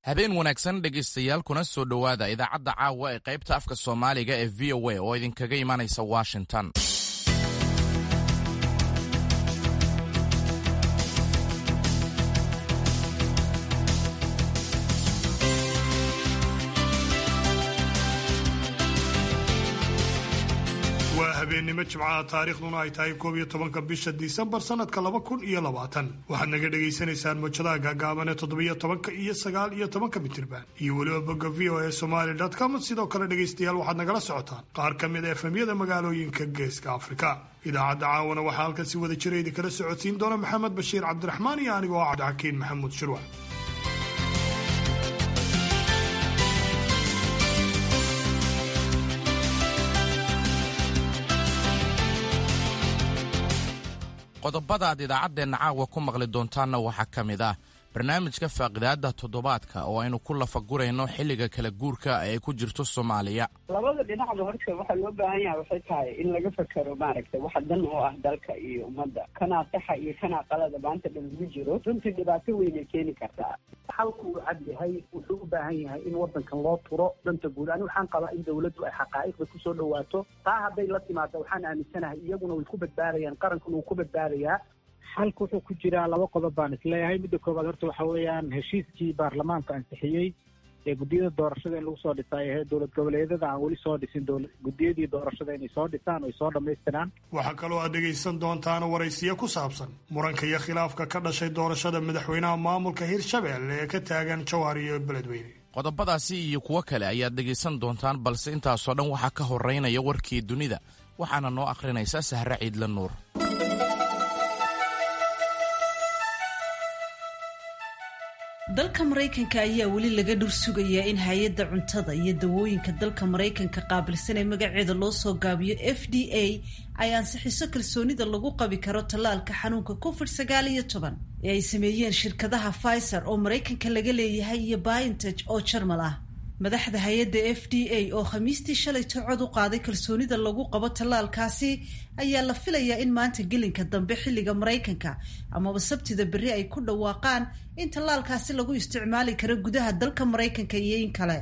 habeen wanaagsan dhegaystayaal kuna soo dhowaada idaacadda caawa ee qaybta afka soomaaliga ee v o a oo idinkaga imanaysa washington waa habeennimo jimcaha taariikhduna ay tahay koob iyo tobanka bisha disembar sanadka laba kun iyo labaatan waxaad naga dhagaysanaysaan mojadaha gaagaaban ee toddobiyo tobanka iyo sagaal iyo tobanka mitirban iyo weliba bogga v o a somaly com sidoo kale dhegaystayaal waxaad nagala socotaan qaar ka mid a efemyada magaalooyinka geeska afrika idaacadda caawana waxaa halkan si wada jira idinkala socodsiin doona maxamed bashiir cabdiraxmaan iyo anigoo ah cabdixakiin maxamuud shirwac qodobada aad idaacaddeenna caawa ku maqli doontaanna waxaa ka mid ah barnaamijka faaqidaada toddobaadka oo aynu ku lafagurayno xilliga kala guurka ee ku jirto soomaaliya labada dhinacba horta waxaa loo baahan yahay waxay tahay in laga fekero maaragtay waxa dan oo ah dalka iyo ummadda kanaa saxa iyo kanaa qalada maanta dhan lagu jiro runtii dhibaato weynay keeni kartaa xalku uu cad yahay wuxuu u baahan yahay in wadankan loo turo danta guud ani waxaan qabaa in dawladdu ay xaqaa'iqda kusoo dhawaato taa hadday la timaado waxaan aaminsanahay iyaguna way ku badbaadayaan qarankuna wuu ku badbaadayaa xalka wuxuu ku jiraa laba qodob baan isleeyahay midda koowaad horta waxa weeyaan heshiiskii baarlamaanka ansixiyey ee guddiyada doorashada in lagu soo dhisay ahee dowlad goboleedyada aan weli soo dhisin guddiyadii doorashada inay soo dhisaan oy soo dhammaystiraan waxaa kaloo aad dhegaysan doontaan waraysiyo ku saabsan muranka iyo khilaafka ka dhashay doorashada madaxweynaha maamulka hirshabelle ee ka taagan jowhar iyo beledweyne qodobadaasi iyo kuwo kale ayaad dhegaysan doontaan balse intaasoo dhan waxaa ka horeynaya warkii dunida waxaana noo akhrinaysa sahre ciidla nuur dalka maraykanka ayaa weli laga dhur sugayaa in hay-adda cuntada iyo dawooyinka dalka maraykanka qaabilsan ee magaceeda loo soo gaabiyo f d a ay ansixiso kalsoonida lagu qabi karo tallaalka xanuunka covid sagaal iyo toban ee ay sameeyeen shirkadaha pfizer oo maraykanka laga leeyahay iyo biontech oo jarmal ah madaxda hay-adda f d a oo khamiistii shalayto cod u qaaday kalsoonida lagu qabo tallaalkaasi ayaa la filayaa in maanta gelinka dambe xilliga maraykanka amaba sabtida berri ay ku dhawaaqaan in tallaalkaasi lagu isticmaali karo gudaha dalka maraykanka iyo in kale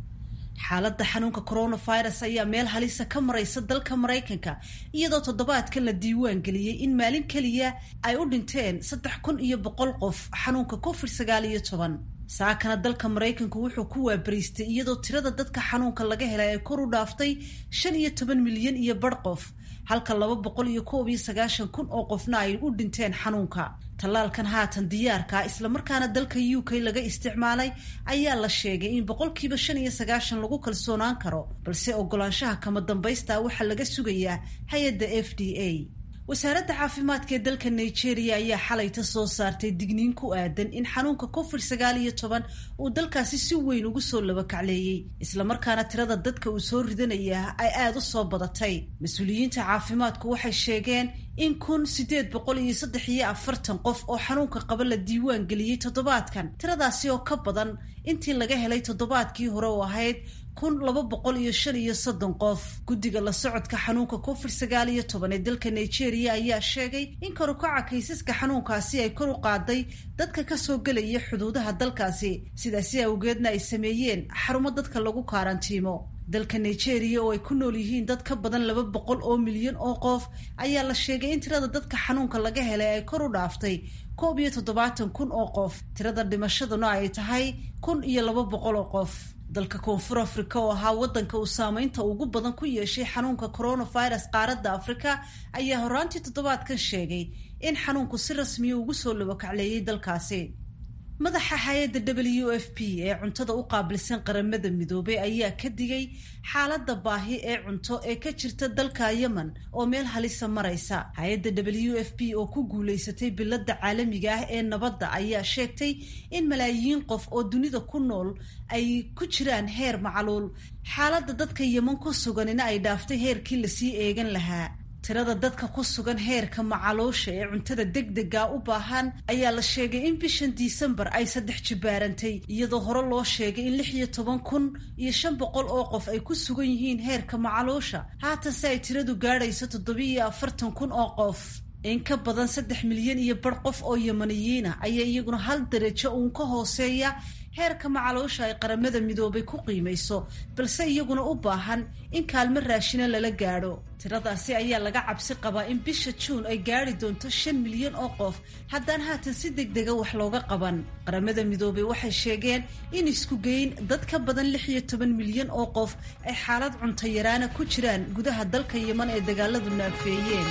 xaaladda xanuunka coronavirus ayaa meel halisa ka maraysa dalka maraykanka iyadoo toddobaadkan la diiwaan geliyey in maalin keliya ay u dhinteen saddex kun iyo boqol qof xanuunka covid sagaal iyo toban saakana dalka maraykanku wuxuu ku waabariistay iyadoo tirada dadka xanuunka laga helay ay kor u dhaaftay shan iyo toban milyan iyo bar qof halka laba boqol iyo koob iyo sagaashan kun oo qofna ay u dhinteen xanuunka tallaalkan haatan diyaarka islamarkaana dalka u k laga isticmaalay ayaa la sheegay in boqolkiiba shan iyo sagaashan lagu kalsoonaan karo balse ogolaanshaha kama dambaysta waxaa laga sugayaa hay-adda f d a wasaaradda caafimaadka ee dalka nigeria ayaa xalayta soo saartay digniin ku aadan in xanuunka covid sagaal iyo toban uu dalkaasi si weyn ugu soo labakacleeyey islamarkaana tirada dadka uu soo ridanaya ay aada u soo badatay mas-uuliyiinta caafimaadku waxay sheegeen in kun sideed boqol iyo saddex iyo afartan qof oo xanuunka qaba la diiwaan geliyey toddobaadkan tiradaasi oo ka badan intii laga helay toddobaadkii hore oo ahayd kun laba boqol iyo shan iyo soddon qof guddiga la socodka xanuunka covid sagaal iyo toban ee dalka nigeria ayaa sheegay in karukaca kaysaska xanuunkaasi ay kor u qaaday dadka kasoo gelaya xuduudaha dalkaasi sidaasi awgeedna ay sameeyeen xarumo dadka lagu kaarantiimo dalka nigeria oo ay ku nool yihiin dad ka badan laba boqol oo milyan oo qof ayaa la sheegay in tirada dadka xanuunka laga helay ay kor u dhaaftay koob iyo toddobaatan kun oo qof tirada dhimashaduna ay tahay kun iyo laba boqol oo qof dalka koonfur afrika oo ahaa wadanka uu saameynta ugu badan ku yeeshay xanuunka coronavirus qaaradda afrika ayaa horaantii toddobaadkan sheegay in xanuunku si rasmiya ugu soo labakacleeyay dalkaasi madaxa hay-adda w f p ee cuntada u qaabilsan qaramada midoobay ayaa ka digay xaaladda baahi ee cunto ee ka jirta dalka yemen oo meel halisa maraysa hay-adda w f p oo ku guulaysatay biladda caalamiga ah ee nabadda ayaa sheegtay in malaayiin qof oo dunida ku nool ay ku jiraan heer macluul xaaladda dadka yemen ku suganina ay dhaaftay heerkii lasii eegan lahaa tirada dadka ku sugan heerka macaluusha ee cuntada degdega u baahan ayaa la sheegay in bishan disembar ay saddex jibaarantay iyadoo hore loo sheegay in lix iyo toban kun iyo shan boqol oo qof ay ku sugan yihiin heerka macaluusha haatanse ay tiradu gaadhayso toddobiiyo afartan kun oo qof in ka badan saddex milyan iyo bar qof oo yamaniyiina ayaa iyaguna hal darajo uun ka hooseeya heerka macaloosha ay qaramada midoobay ku qiimayso balse iyaguna u baahan in kaalmo raashina lala gaadho tiradaasi ayaa laga cabsi qabaa in bisha juun ay gaadhi doonto shan milyan oo qof haddaan haatan si degdega wax looga qaban qaramada midoobay waxay sheegeen in isku geyn dad ka badan lix iyo toban milyan oo qof ay xaalad cunto yaraana ku jiraan gudaha dalka yeman ee dagaaladu naafeeyeen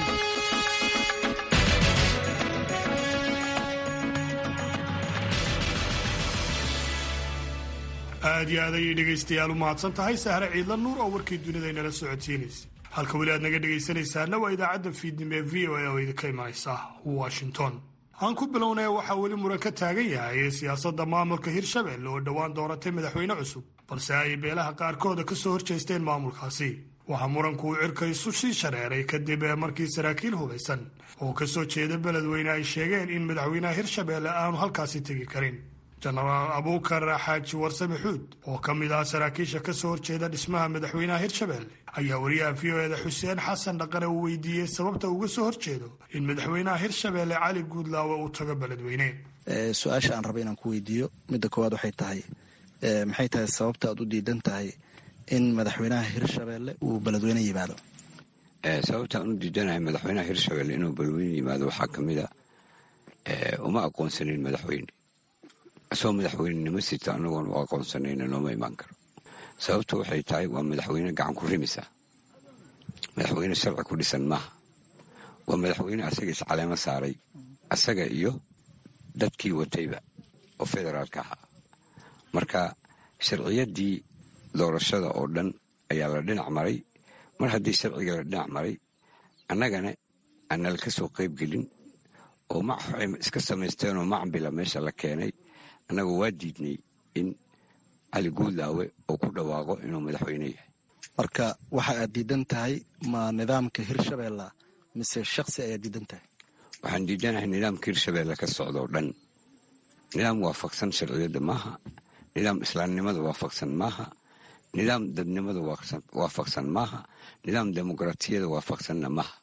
aad iyo aad ayay dhegaystayaal u mahadsan tahay sahre ciidla nuur oo warkii dunida inala socodsiinaysa halka weli aad naga dhegaysanaysaana waa idaacadda fiidnimo ee v o a oo idinka imanaysa washington aan ku bilownay waxaa weli muran ka taagan yahay siyaasadda maamulka hirshabelle oo dhowaan dooratay madaxweyne cusub balse ay beelaha qaarkooda ka soo horjeesteen maamulkaasi waxaa muranku uu cirka isu sii shareeray kadib markii saraakiil hubaysan oo ka soo jeeda beledweyne ay sheegeen in madaxweynaha hirshabelle aanu halkaasi tegi karin jenaraal abuukar xaaji warsame xuud oo ka mid ah saraakiisha ka soo horjeeda dhismaha madaxweynaha hirshabelle ayaa wariyaha v o eda xuseen xasan dhaqane uu weydiiyey sababta uga soo horjeedo in madaxweynaha hirshabelle cali guudlaawe uu tago beledweyne su-aasha aan raba inaan ku weydiiyo midda koowaad waxay tahay maxay tahay sababta aad u diidan tahay in madaxweynaha hirshabelle uu beledweyne yimaado sababtaan u diidanahay madaxweynaha hirshabelle inuu beledweyne yimaado waxaa ka mid a uma aqoonsanin madaxweyne isagoo madaxweynenimo sita anagoon u aqoonsanayna looma imaan karo sababtu waxay tahay waa madaxweyne gacan ku rimisa madaxweyne sharci ku dhisan maaha waa madaxweyne asaga iscaleemo saaray asaga iyo dadkii watayba oo federaalka ahaa marka sharciyaddii doorashada oo dhan ayaa la dhinac maray mar haddii sharciga la dhinac maray annagana aanala ka soo qayb gelin oo maxay iska samaysteenoo macambila meesha la keenay annagu waa diidnay in cali guudlaawe uu ku dhawaaqo inuu madaxweyne yahay marka waxa aad diidan tahay ma nidaamka hirshabelle mise shaksi ayaad diidan tahay waxaan diidanahay nidaamka hirshabelle ka socdoo dhan nidaam waafaqsan sharciyadda maaha nidaam islaamnimada waafaqsan maaha nidaam dadnimada waafaqsan maaha nidaam dimuqraatiyada waafaqsanna maaha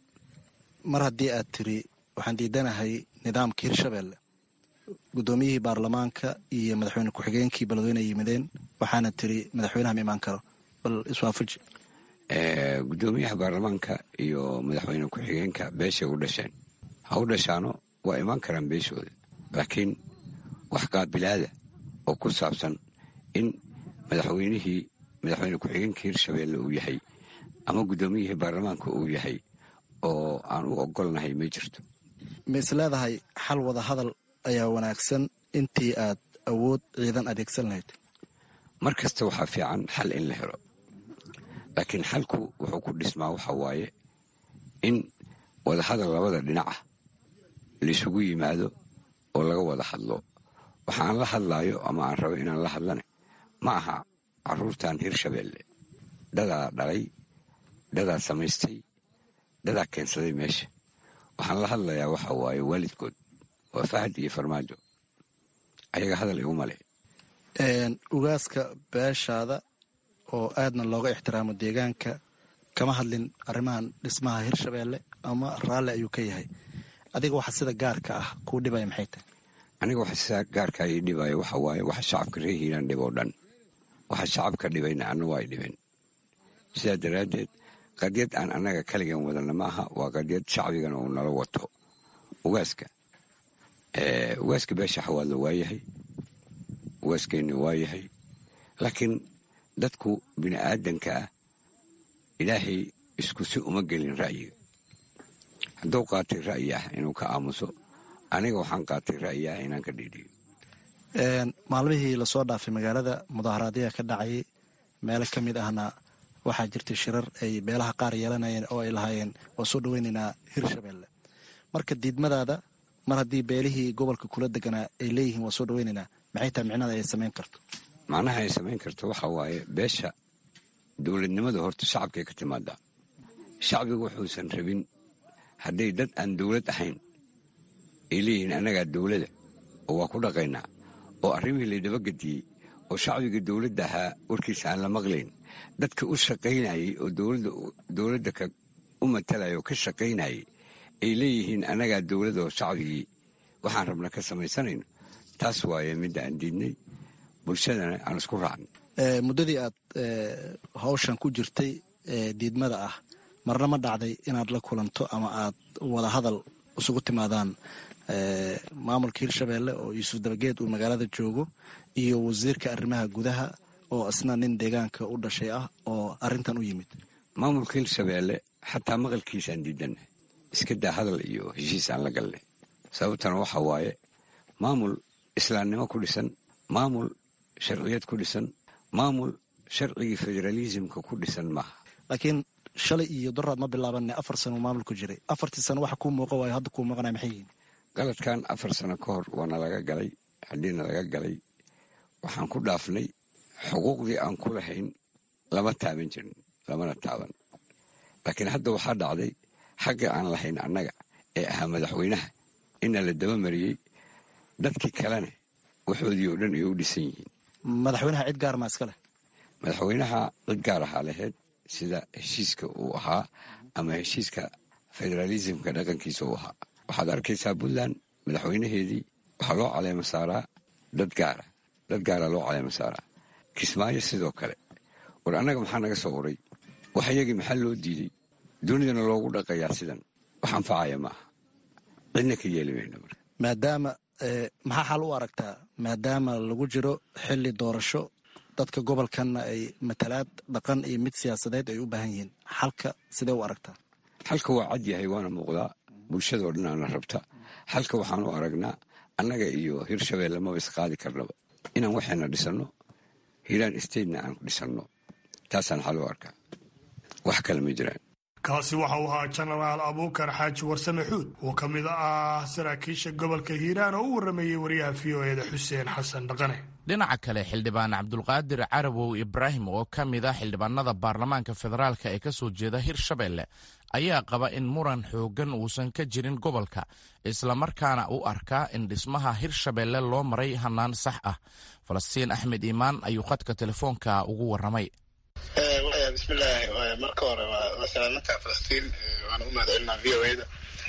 mar haddii aad tiri waxaan diidanahay nidaamka hirshabelle guddoomiyihii baarlamaanka iyo madaxweyne ku-xigeenkii beledweyne ay yimideen waxaana tiri madaxweynaha ma imaan karo bal iswaafaji guddoomiyaha baarlamaanka iyo madaxweyne ku-xigeenka beeshay u dhasheen ha u dhashaano waa imaan karaan beeshooda laakiin wax qaabilaada oo ku saabsan in madaxweynihii madaxweyne ku-xigeenka hirshabelle uu yahay ama guddoomiyihii baarlamaanka uu yahay oo aan u ogolnahay ma jirto ma is leedahay xal wada hadal ayaa wanaagsan intii aad awood ciidan adeegsan lahayd mar kasta waxaa fiican xal in la helo laakiin xalku wuxuu ku dhismaa waxa waaye in wadahadal labada dhinac ah laisugu yimaado oo laga wada hadlo waxa aan la hadlaayo ama aan rabo inaan la hadlane ma aha caruurtan hirshabelle dadaa dhalay dadaa samaystay dadaa keensaday meesha waxaan la hadlayaa waxa waaye waalidkood waa fahad iyo farmaajo ayaga hadal iguma leh ugaaska beeshaada oo aadna looga ixtiraamo deegaanka kama hadlin arrimahan dhismaha hirshabelle ama raalli ayuu ka yahay adiga waxa sida gaarka ah kuu dhibaya maxay tahay aniga waxa sida gaarkaa ii dhibaayo waxa waaye waxa shacabka reer hiiraan dhib oo dhan waxa shacabka dhibayna anna waa ay dhibeen sidaa daraaddeed qadyad aan annaga kaligan wadana ma aha waa qadyad shacbigana uu nala wato ugaaska ugaaska beesha xawaadla waa yahay ugaaskeenna waa yahay laakiin dadku bini aadanka ah ilaahay isku si uma gelin ra'yiga hadduu qaatay ra'yi ah inuu ka aamuso aniga waxaan qaatay ra'yi ah inaan ka dhiidhiyo maalmihii lasoo dhaafay magaalada mudaaharaadyaa ka dhacayay meelo ka mid ahna waxaa jirtay shirar ay beelaha qaar yeelanayeen oo ay lahaayeen waa soo dhaweynaynaa hirshabelle marka diidmadaada mar haddii beelihii gobolka kula deganaa ay leeyihiin waa soo dhaweynaynaa maxay tahay micnada ay samayn karto macnaha ay samayn karto waxa waaye beesha dowladnimada horta shacabkay ka timaadaa shacbigu wuxuusan rabin hadday dad aan dowlad ahayn ay leeyihiin annagaa dowlada oo waa ku dhaqaynaa oo arrimihii laydabagediyey oo shacbiga dowladda ahaa warkiisa aan la maqlayn dadka u shaqaynayay oo dowladda u matalaya oo ka shaqaynayay ay leeyihiin annagaa dowladda oo shacbigii waxaan rabna ka samaysanayno taas waaye midda aan diidnay bulshadana aan isku raacno muddadii aad hawshan ku jirtay diidmada ah marna ma dhacday inaad la kulanto ama aad wada hadal isugu timaadaan maamulka hirshabeelle oo yuusuf dabageed uu magaalada joogo iyo wasiirka arrimaha gudaha oo isna nin deegaanka u dhashay ah oo arrintan u yimid maamulka hirshabeelle xataa maqalkiisaan diidanna iska daa hadal iyo heshiis aan la galnay sababtana waxa waaye maamul islaamnimo ku dhisan maamul sharciyad ku dhisan maamul sharcigii federaalisimka ku dhisan maaha laakiin shalay iyo doraad ma bilaabanne afar sano maamulku jiray afartii sano waxa kuu muuqa waayo hadda kuu muuqanaya maxay yihiin galadkan afar sano ka hor waana laga galay haddiina laga galay waxaan ku dhaafnay xuquuqdii aan ku lahayn lama taaban jirin lamana taaban laakiin hadda waxaa dhacday xagga aan lahayn annaga ee ahaa madaxweynaha ina la dabamariyey dadkii kalena waxoodii oo dhan ay u dhisan yihiin madaxweynaha cid gaar maa iska leh madaxweynaha cid gaar ahaa lahayd sida heshiiska uu ahaa ama heshiiska federaalisimka dhaqankiisa uu ahaa waxaad arkaysaa puntland madaxweynaheedii waxaa loo caleema saaraa dad gaara dad gaara loo caleema saaraa kismaayo sidoo kale war annaga maxaa naga soo uray wax iyagii maxaa loo diiday dunidana loogu dhaqayaa sidan wax anfacaya maaha cidna ka yeeli mayno marka maadaama maxaa xal u aragtaa maadaama lagu jiro xilli doorasho dadka gobolkanna ay matalaad dhaqan iyo mid siyaasadeed ay u baahan yihiin xalka sidee u aragtaa xalka waa cad yahay waana muuqdaa bulshadoo dhan aana rabta xalka waxaan u aragnaa annaga iyo hirshabeelle maba isqaadi karnaba inaan waxayna dhisanno hiiraan statena aan dhisanno taasaan xal u arkaa wax kale ma jiraan kaasi waxa uu ahaa jenaraal abuukar xaaji warsame xuud oo ka mid ah saraakiisha gobolka hiiraan oo u warrameeyey wariyaha v o eda xuseen xasan dhaqane dhinaca kale xildhibaan cabdulqaadir carabow ibraahim oo ka mid ah xildhibaanada baarlamaanka federaalka ee ka soo jeeda hirshabeelle ayaa qaba in muran xooggan uusan ka jirin gobolka islamarkaana u arkaa in dhismaha hirshabeelle loo maray hannaan sax ah falastiin axmed iimaan ayuu khadka telefoonka ugu warramay bismillaahi marka hore waa salaamantaa falastiin waana u mahadcelinaa v o eda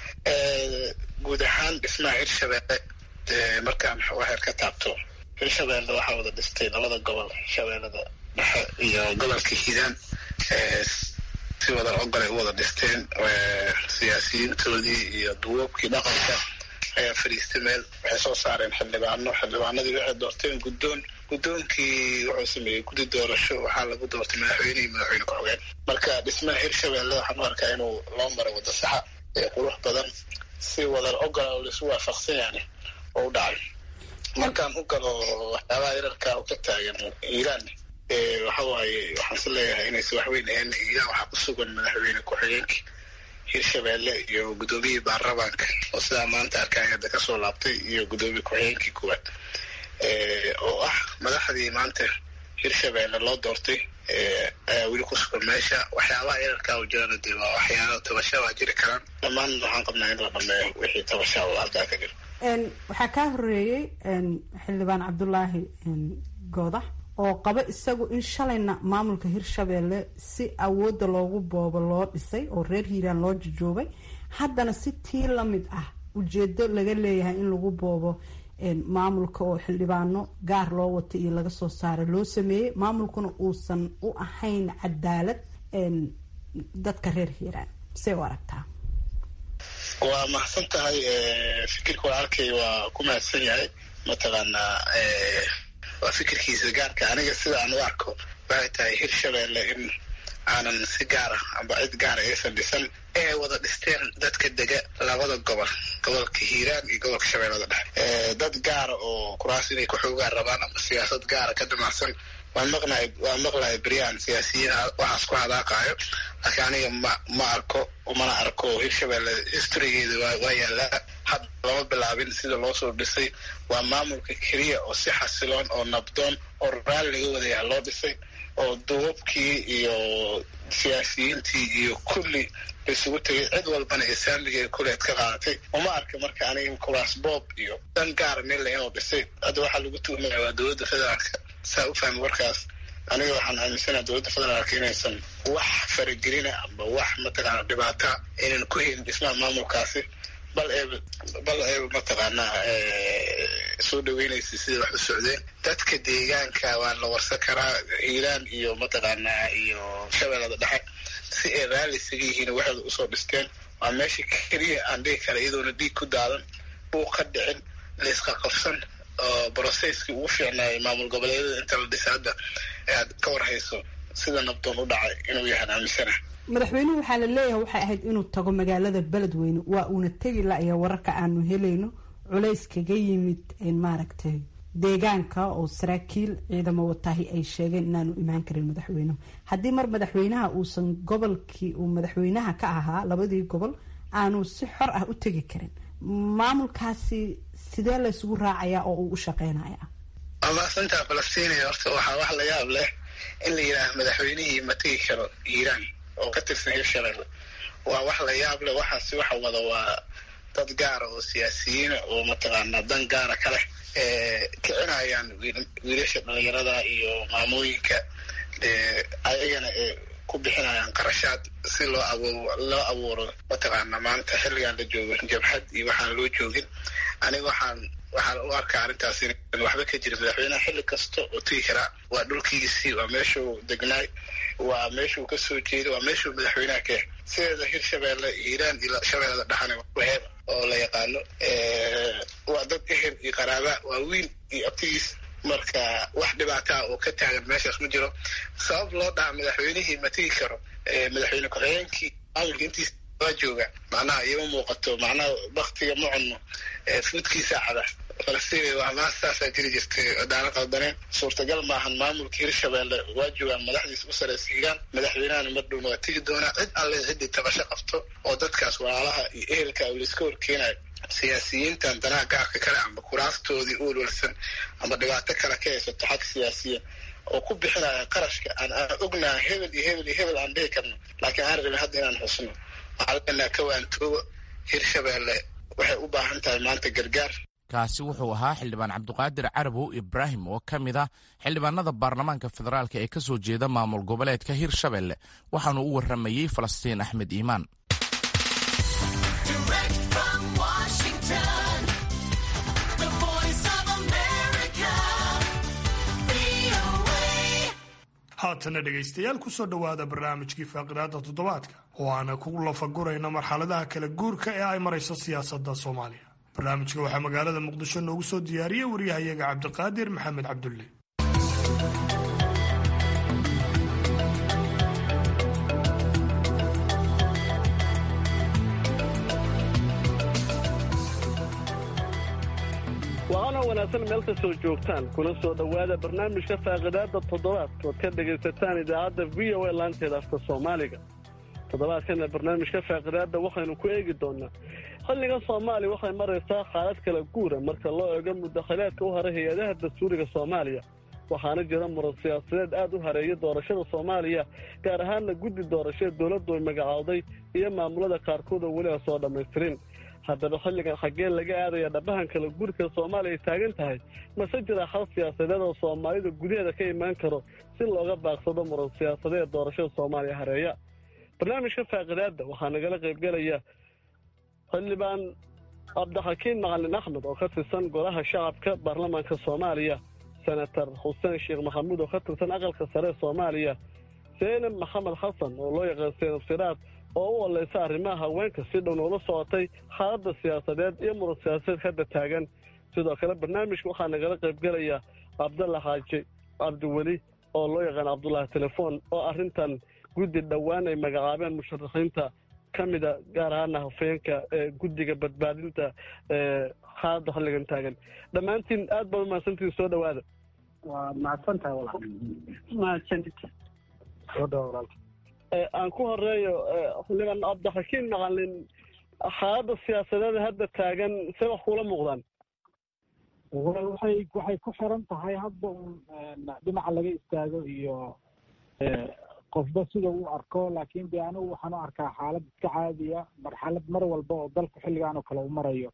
guud ahaan dhismaha hirshabeelle markaan waxaad ka taabto hirshabeelle waxaa wada dhistay labada gobol shabeellada dhexe iyo gobolka hiiraan si wada ogolay u wada dhisteen siyaasiyiintoodii iyo duwoobkii dhaqanka ayaa fadhiistay meel waxay soo saareen xildhibaano xildhibaanadii waxay doorteen guddoon guddoonkii wuxuu sameeyey guddi doorasho waxaa lagu doortay madaxweyne iyo madaxweyne ku-xigeen marka dhismaha hirshabeelle waxaan u arkaa inuu loo maray wadda saxa ee qurux badan si wadar ogola oo laisu waafaqsan yani oo u dhacay markaan u galo waxyaabaha yararka u ka taagan iiraan waxa waaye waxaan si leeyahay inaysa waxweyn ahayn iiraan waxaa ku sugan madaxweyne ku-xigeenkii hirshabeelle iyo guddoomiyihii baarlamaanka oo sidaa maanta arkaya hadda kasoo laabtay iyo guddoomiye ku-xigeenkii kuwaad oo ah madaxdii maanta hirshabeelle loo doortay ayaa weli ku sugan meesha waxyaabaha yararkaa u jirana dee waa waxyaalo tabasha waa jiri karaan dhammaan waxaan qabnaa in la dhameeyo wixii tabasha oo halkaa ka jira waxaa kaa horeeyey xildhibaan cabdulaahi goodax oo qaba isagu in shalayna maamulka hirshabeelle si awoodda loogu boobo loo dhisay oo reer hiiraan loo jujuubay haddana si tii lamid ah ujeedo laga leeyahay in lagu boobo maamulka oo xildhibaano gaar loo wata iyo laga soo saaray loo sameeyey maamulkuna uusan u ahayn cadaalad dadka reer hiiraan say u aragtaa waa mahadsan tahay fikirka waa arkay waa ku mahadsan yahay mataqaanaa waa fikirkiisa gaarka aniga sida aan u arko waxay tahay hirshabeelle in aanan si gaara amba cid gaara aysan dhisan ee wada dhisteen dadka dega labada gobol gobolka hiiraan iyo gobolka shabeellada dhexe dad gaara oo kuraas inay ku-xoogaan rabaan ama siyaasad gaara ka damacsan waan maqnay waan maqlaya beryaan siyaasiyiin waxaas ku hadaaqaayo laakiin aniga ma ma arko mana arko hirshabeelle historygeeda waa yaallaa hadda lama bilaabin sida loo soo dhisay waa maamulka keliya oo si xasiloon oo nabdoon oo raali laga wadayaha loo dhisay oo duubabkii iyo siyaasiyiintii iyo kulli isugu tegay cid walbana islaamigeeda kuleed ka qaadatay uma arka marka aniga kuraas boob iyo dan gaara mille inuu dhisay hadda waxaa lagu tuhmaya waa dowladda federaalka saa u fahmi warkaas aniga waxaan aaminsanaha dowladda federaalka inaysan wax faragelina amba wax mataqaana dhibaata inaan ku helin dhismaha maamulkaasi bal ee bal ee mataqaanaa soo dhaweynaysa sidai wax u socdeen dadka deegaanka waa la warsan karaa hiiraan iyo mataqaanaa iyo shabeellada dhexe si ay raalli isaga yihiin waxooda usoo dhisteen waa meesha keliya aan dhihi kara iyadoona dhiig ku daadan buuq ka dhicin layska qabsan oo brocesskii ugu fiicnaayay maamul goboleedyada inta la dhisa hadda aad ka warhayso sida nabdoon u dhacay inuu yahaan aaminsana madaxweynuhu waxaa la leeyahay waxay ahayd inuu tago magaalada beledweyne waa uuna tegi la-ya wararka aanu helayno culays kaga yimid maaragtay deegaanka oo saraakiil ciidamo wataahi ay sheegeen inaanu imaan karin madaxweynuhu haddii mar madaxweynaha uusan gobolkii uu madaxweynaha ka ahaa labadii gobol aanu si xor ah u tegi karin maamulkaasi sidee la isugu raacayaa oo uu u shaqeynaya amaasantaa falastiiniya horta waxaa wax la yaab leh in la yidhaaha madaxweynihii ma tegi karo iiraan oo ka tirsan hirshabelle waa wax la yaab leh waxaasi waxa wada waa dad gaara oo siyaasiyiina oo mataqaanaa dan gaara ka leh kicinayaan wiilasha dhalinyarada iyo maamooyinka ayagana ee ku bixinayaan qarashaad si loo abu loo abuuro mataqaana maanta xilligan la joogo jabhad iyo waxaan loo joogin aniga waxaan waxaan u arkaa arrintaas in waxba ka jira madaxweynaha xilli kasta oo tegi karaa waa dhulkiisii waa meeshuu degnaay waa meeshuu ka soo jeeday waa meeshuu madaxweynaha ka yahay sideeda hirshabeelle hiiraan iyo shabeellada dhexana waheeb oo la yaqaano waa dad ehel iyo qaraaba waa wiil iyo abtigiis marka wax dhibaataa oo ka taagan meeshaas ma jiro sabab loo dhaha madaxweynihii ma tegi karo madaxweyne ku-xigeenkii maamulka intiisa waa jooga macnaha ioma muuqato macnaha baktiga ma cunno fuudkiisa cada falastiin waa maas saasaa jiri jirtay daana qaldaneen suurtagal maahan maamulka hirshabeelle waa joogaan madaxdiisa u sareysa hiiraan madaxweynahana mar dhowna waa tegi doonaa cid alle ciddii tabasho qabto oo dadkaas walaalaha iyo ehelka layska horkeenayo siyaasiyiintan danaha gaarka kale amba kuraastoodii u walwalsan amba dhibaato kale ka haysato xag siyaasiya oo ku bixinaya qarashka aan aan ognaha hebel iyo hebel iyo hebel aan dhihi karno laakiin aan rabin hadda inaan xusno waxaa leenaha kawaantooba hirshabeelle waxay u baahan tahay maanta gargaar kaasi wuxuu ahaa xildhibaan cabduqaadir carabow ibraahim oo ka mid ah xildhibaanada baarlamaanka federaalk ee ka soo jeeda maamul goboleedka hirshabelle waxaanu u warramayey falastiin axmed iimaan haatana dhegaystayaal kusoo dhowaada barnaamijkii faaqidaada toddobaadka oo aana ku lafagurayna marxaladaha kala guurka ee ay marayso siyaasadda soomaaliya barnaamijka waxaa magaalada muqdisho noogu soo diyaariyey waryahayaga cabdiqaadir maxamed cabdulle waxaana wanaagsan meel kastoo joogtaan kuna soo dhowaada barnaamijka faaqidaada toddobaadka ood ka dhegaysataan idaacadda v o a laanteeda afka soomaaliga toddobaadkana barnaamijka faaqidaada waxaynu ku eegi doonaa xilligan soomaaliya waxay maraysaa xaalad kala guura marka loo eego mudakhilaadka u haray hay-adaha dastuuriga soomaaliya waxaana jira muran siyaasadeed aad u hareeya doorashada soomaaliya gaar ahaanna guddi doorashada dowladdu ay magacowday iyo maamulada qaarkood oo weli aan soo dhammaystirin haddaba xilligan xaggee laga aadaya dhabahan kala gurka soomaaliya ay taagan tahay mase jira xal siyaasadeed oo soomaalida gudaheeda ka imaan karo si looga baaqsado muran siyaasadeed doorashada soomaaliya hareeya barnaamijka faaqidaadda waxaa nagala qaybgelaya xildhibaan cabdixakiin macalin axmed oo ka tirsan golaha shacabka baarlamaanka soomaaliya senator xuseen sheekh maxamuud oo ka tirsan aqalka sare ee soomaaliya seenab maxamed xasan oo loo yaqaan seenab siraad oo u oleysa arrimaha haweenka si dhow noola socotay xaaladda siyaasadeed iyo muran siyaasadeed hadda taagan sidoo kale barnaamijka waxaa nagala qaybgelaya cabdalla xaaji cabdiweli oo loo yaqaan cabdullaahi telefoon oo arrintan guddi dhowaan ay magacaabeen musharaxiinta ka mida gaar ahaana hafeenka ee guddiga badbaadinta ee xaaladda xilligan taagan dhammaantiin aad baad umahadsantiin soo dhowaada waa mahadsantahay walaal mahadsanid soo dhawa walaal aan ku horeeyo xildhibaan cabdixakiin macalin xaaladda siyaasadeeda hadda taagan see wax kuula muuqdaan waxay waxay ku xiran tahay hadba un dhinaca laga istaago iyo qofba sida uu arko laakiin de anigu waxaan u arkaa xaalad iska caadiya marxalad mar walba oo dalku xilligan oo kale u marayo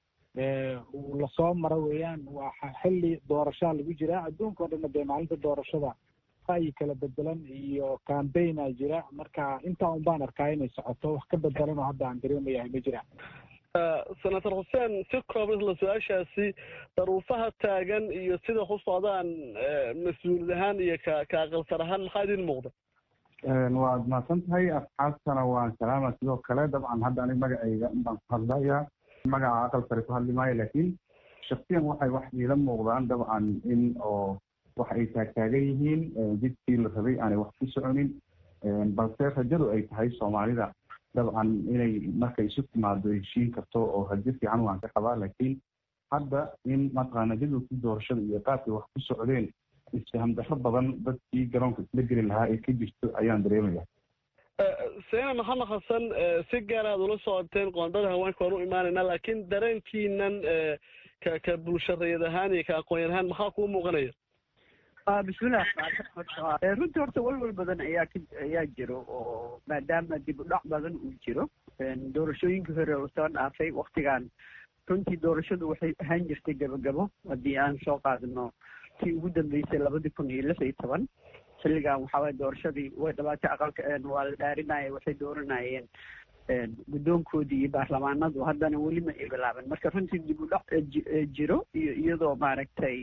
uu lasoo maro weeyaan waa xilli doorashaa lagu jiraa adduunka o dhanna dee maalinta doorashada ra'yi kala bedelan iyo cambaigna jira marka intaa un baan arkaa inay socoto wax ka bedelan oo hadda aan dareemayahay ma jiraan senator xuseen si kooban isla su-aashaasi daruufaha taagan iyo sida ku socdaan mas-uulid ahaan iyo ka ka aqalsar ahaan maxaa idin muuqda waad mahadsan tahay asxaabtana waan salaama sidoo kale dabcan hadda anig magacayga baan ku hadlayaa magaca aqal sare ku hadli maayo laakiin shaksiyan waxay wax iila muuqdaan dabcan in oo wax ay taagtaagan yihiin jidkii la rabay aanay wax ku soconin balse rajadu ay tahay soomaalida dabcan inay markay isu timaado heshiin karto oo rajo fiican waan ka qabaa laakiin hadda in mataqaana jadwalkii doorashada iyo qaabkay wax ku socdeen isfaham darro badan dadkii garoonka isla geli lahaa ee ka jirto ayaan dareemaya seena maxamed xasan si gaar aad ula socoteen qoondada haweenka waan u imaanaynaa laakiin dareenkiinan ka ka bulsharayad ahaan iyo ka aqoonyan ahaan maxaa kuu muuqanaya bismillahi runtii horta walwal badan ayaa k ayaa jiro oo maadaama dib u dhac badan uu jiro doorashooyinkii hore oo soo dhaafay waktigan runtii doorashadu waxay ahaan jirtay gabagabo haddii aan soo qaadano tii ugu dambeysay labadii kun iyo lix iyo toban xilligan waxaaway doorashadii way dhabaatay aqalka waa la dhaarinaya waxay dooranayeen guddoonkoodii iyo baarlamaanadu haddana weli ma ay bilaaban marka runtii dib u dhac jiro iyo iyadoo maaragtay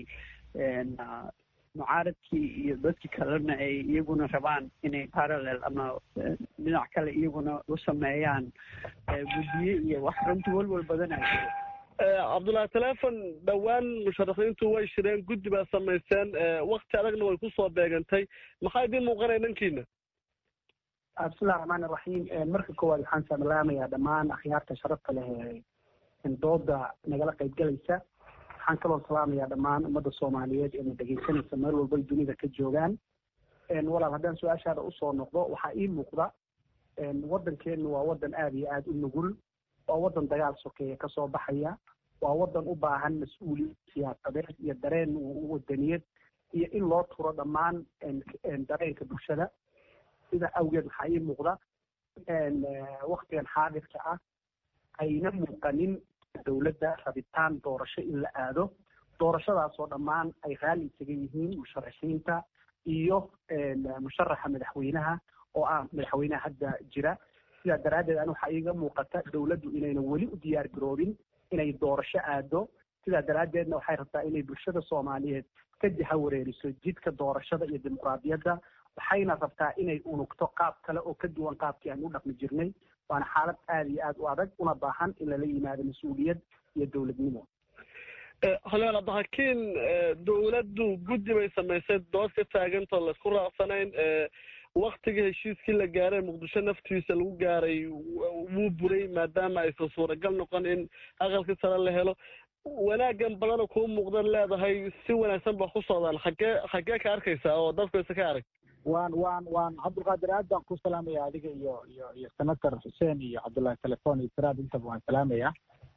mucaaradkii iyo dadkii kalena ay iyaguna rabaan inay parallel ama dhinac kale iyaguna u sameeyaan guddiye iyo wax runtii walwal badanaa jiro cabdullahi telefon dhowaan musharaxiintu way shireen guddi baa samayseen wakti adagna way kusoo beegantay maxaa idiin muuqanaya dhankiina bismillahi raxmaan iraxiim marka koowaad waxaan salaamayaa dhammaan akhyaarta sharafta leh ee dooda nagala qaybgalaysa waxaan kaloo salaamayaa dhammaan ummadda soomaaliyeed ee na dhegaysanaysa meel walba ay dunida ka joogaan walaal haddaan su-aashaada usoo noqdo waxaa ii muuqda waddankeenu waa waddan aada iyo aada u nugul waa waddan dagaal sokeeye kasoo baxaya waa waddan u baahan mas-uuliyad siyaasadeed iyo dareen wadaniyad iyo in loo turo dhammaan dareenka bulshada sida awgeed waxaa ii muuqda waktigan xaadirka ah ayna muuqanin dowladda rabitaan doorasho in la aado doorashadaasoo dhammaan ay raalli isaga yihiin musharaxiinta iyo musharaxa madaxweynaha oo ah madaxweynaha hadda jira sidaa daraaddeed an waxaa iiga muuqata dowladdu inayna weli u diyaar garoobin inay doorasho aado sidaa daraaddeedna waxay rabtaa inay bulshada soomaaliyeed ka jaha wareeriso jidka doorashada iyo dimuqraadiyadda waxayna rabtaa inay unugto qaab kale oo ka duwan qaabkii aan u dhaqmi jirnay waana xaalad aada iyo aada u adag una baahan in lala yimaado mas-uuliyad iyo dowladnimo xildhibaan cabdixakiin dowladdu guddi bay samaysay dood ka taagantoo laisku raacsanayn waktigii heshiiskii la gaaray muqdisho naftiisa lagu gaaray wuu buray maadaama aysan suuragal noqon in aqalkii sare la helo wanaagan badana kuu muuqdan leedahay si wanaagsan ba ku socdaan xaggee xaggee ka arkaysaa oo dadkaysa ka arag waan waan waan cabdulqaadir aad baan ku salaamaya adiga iyo iyo iyo senator xuseen iyo cabdullahi telefon iyo siraad intaba waan salaamaya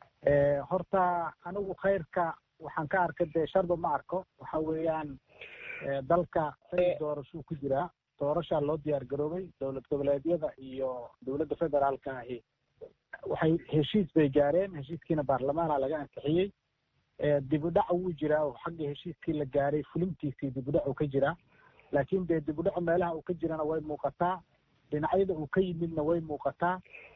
horta anigu khayrka waxaan ka arkay dee sharba ma arko waxa weeyaan dalka xilli doorashuu ku jiraa doorashaa loo diyaar garoobay dowlad goboleedyada iyo dowladda federaalka ahi waxay heshiis bay gaareen heshiiskiina baarlamaana laga ansixiyey dib u dhac wuu jiraa oo xagga heshiiskii la gaaray fulintiisii dib u dhac uu ka jiraa laakiin dee dib u dhacu meelaha uu ka jirana way muuqataa dhinacyada uu ka yimidna way muuqataa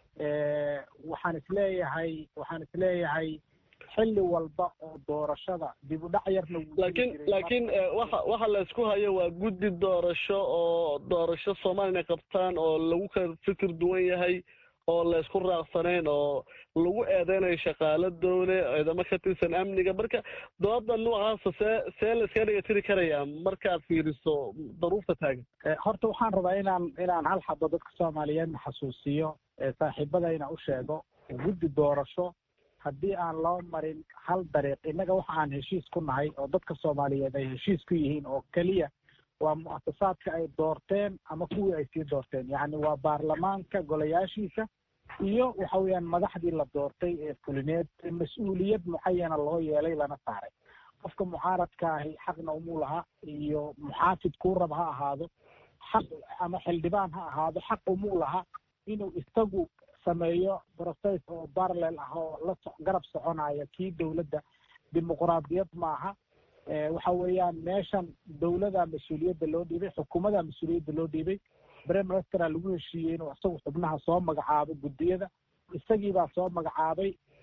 waxaan isleeyahay waxaan isleeyahay xilli walba oo doorashada dib u dhac yarna laakiin laakiin waxa waxa la isku hayo waa guddi doorasho oo doorasho soomaaliya inay qabtaan oo lagu kala fikir duwan yahay oo la isku raacsanayn oo lagu eedeynayo shaqaalo dowle ciidamo ka tirsan amniga marka dooda noocaasa see see la iska dhigatiri karayaa markaad fiiriso daruufta taagan horta waxaan rabaa inaan inaan hal xabo dadka soomaaliyeedna xasuusiyo saaxiibadayna u sheego guddi doorasho haddii aan loo marin hal dariiq innaga waxa aan heshiis ku nahay oo dadka soomaaliyeed ay heshiis ku yihiin oo keliya waa mu'asasaadka ay doorteen ama kuwii ay sii doorteen yacni waa baarlamaanka golayaashiisa iyo waxa weeyaan madaxdii la doortay ee fulineed mas-uuliyad mucayana loo yeelay lana saaray qofka mucaaradka ahi xaqna umuu laha iyo muxaafid kuu rab ha ahaado xaq ama xildhibaan ha ahaado xaq umuu laha inuu isagu sameeyo process oo parallel ah oo la so garab soconaya kii dowladda dimuqraadiyad maaha waxa weeyaan meeshan dowladaa mas-uuliyadda loo dhiibay xukuumadaa mas-uuliyadda loo dhiibay prime ministera lagu heshiiyey inuu isagu xubnaha soo magacaabo guddiyada isagiibaa soo magacaabay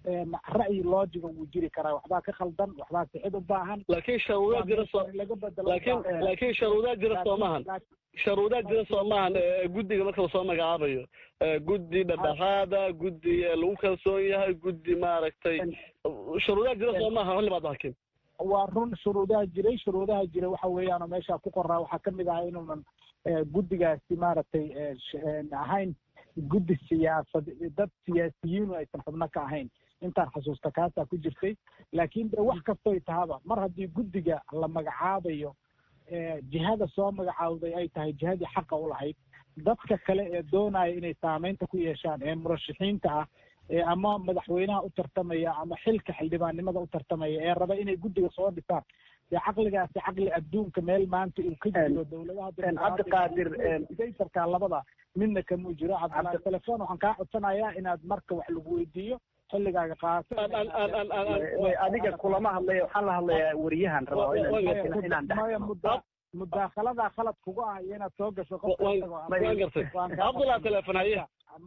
ra'yi loojiga wuu jiri karaa waxbaa ka khaldan waxbaa sixid u baahan laakiin sharuudaa jira soo laga bedelo laakiin laakiin sharuudaa jira soo maahan sharuudaa jira soo maahan guddiga marka lasoo magacaabayo guddi dhadhaxaada guddi lagu kalsoon yahay guddi maaragtay sharuudaa jira soo maaha xilli baad hakim waa run shuruudaha jiray shuruudaha jiray waxa weeyaanoo meesha ku qoraa waxaa kamid ahaa inuunan guddigaasi maaragtay ahayn guddi siyaasad dad siyaasiyiinu aysan xubno ka ahayn intaan xasuusta kaasaa ku jirtay laakiin de wax kastoy tahaba mar haddii guddiga la magacaabayo jihada soo magacaawday ay tahay jihadii xaqa u lahayd dadka kale ee doonaya inay saameynta ku yeeshaan ee murashaxiinta ah ee ama madaxweynaha u tartamaya ama xilka xildhibaannimada u tartamaya ee raba inay guddiga soo dhisaan dee caqligaasi caqli adduunka meel maanta uu ka jiro dowladaha cabdiqaadir saytarka labada midna kamuu jiro cabdillahi telefon waxaan kaa codsanayaa inaad marka wax lagu weydiiyo xilligaaga qaato adiga kulama hadlaya waxaan la hadlayaa wariyahan rabaa inaan maya mudda mudaakhalada khalad kugu ah iyo inaad soo gasho waan gartay cabdullah telefon haye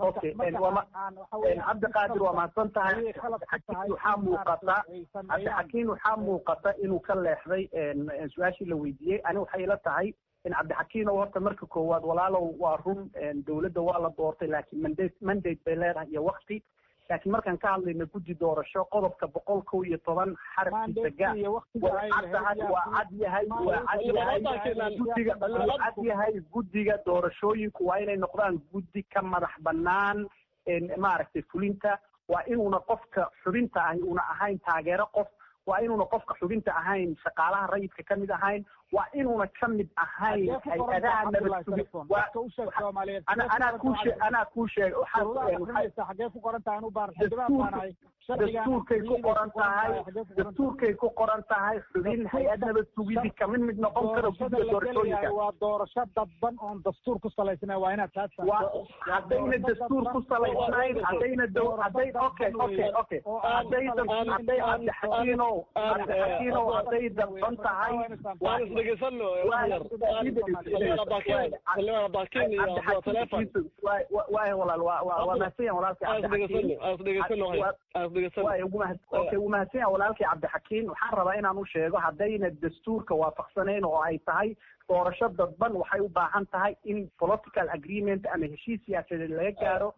cabdiqaadir waa mahadsan tahay cabdixakiin waxaa muuqata cabdixakiin waxaa muuqata inuu ka leexday su-aashii la weydiiyey ani waxay ila tahay in cabdixakiin oo horta marka koowaad walaalow waa run dowladda waa la doortay laakiin mandate mandate bay leedahay iyo wakti laakiin markaan ka hadlayna guddi doorasho qodobka boqol kow iyo toban xarafkiisa ga waa caddahay waa cad yahay waa cad yahay guddiga waa cad yahay guddiga doorashooyinku waa inay noqdaan guddi ka madax bannaan maaragtay fulinta waa inuuna qofka xubinta ahi una ahayn taageero qof waa inuuna qofka xubinta ahayn shaqaalaha rayidka ka mid ahayn waa inuuna ka mid ahayn hay-adaha nabadsuganaa kuu shee anaa kuu sheeg xagee ku qoran tahay anu baar dastuurkay ku qoran tahay dastuurkay ku qoran tahay xubin hay-ad nabad sugidi kamid mid noqon karo guddiga doorashooyinka waa doorasho dadban oon dastuur ku salaysnayn waa inaad taas haddayna dastuur ku salaysnayn haddayna dow hadday okay okay okay hadday hadday cabdixakiinow cabdixakiinow hadday dadban tahay waay walaal waa mahadsan walaalkii wuu mahadsan yahay walaalkii cabdixakiin waxaan rabaa inaan u sheego haddayna dastuurka waafaqsanayn oo ay tahay doorasho dadban waxay u baahan tahay in political agreement ama heshiis siyaasadeed laga gaaro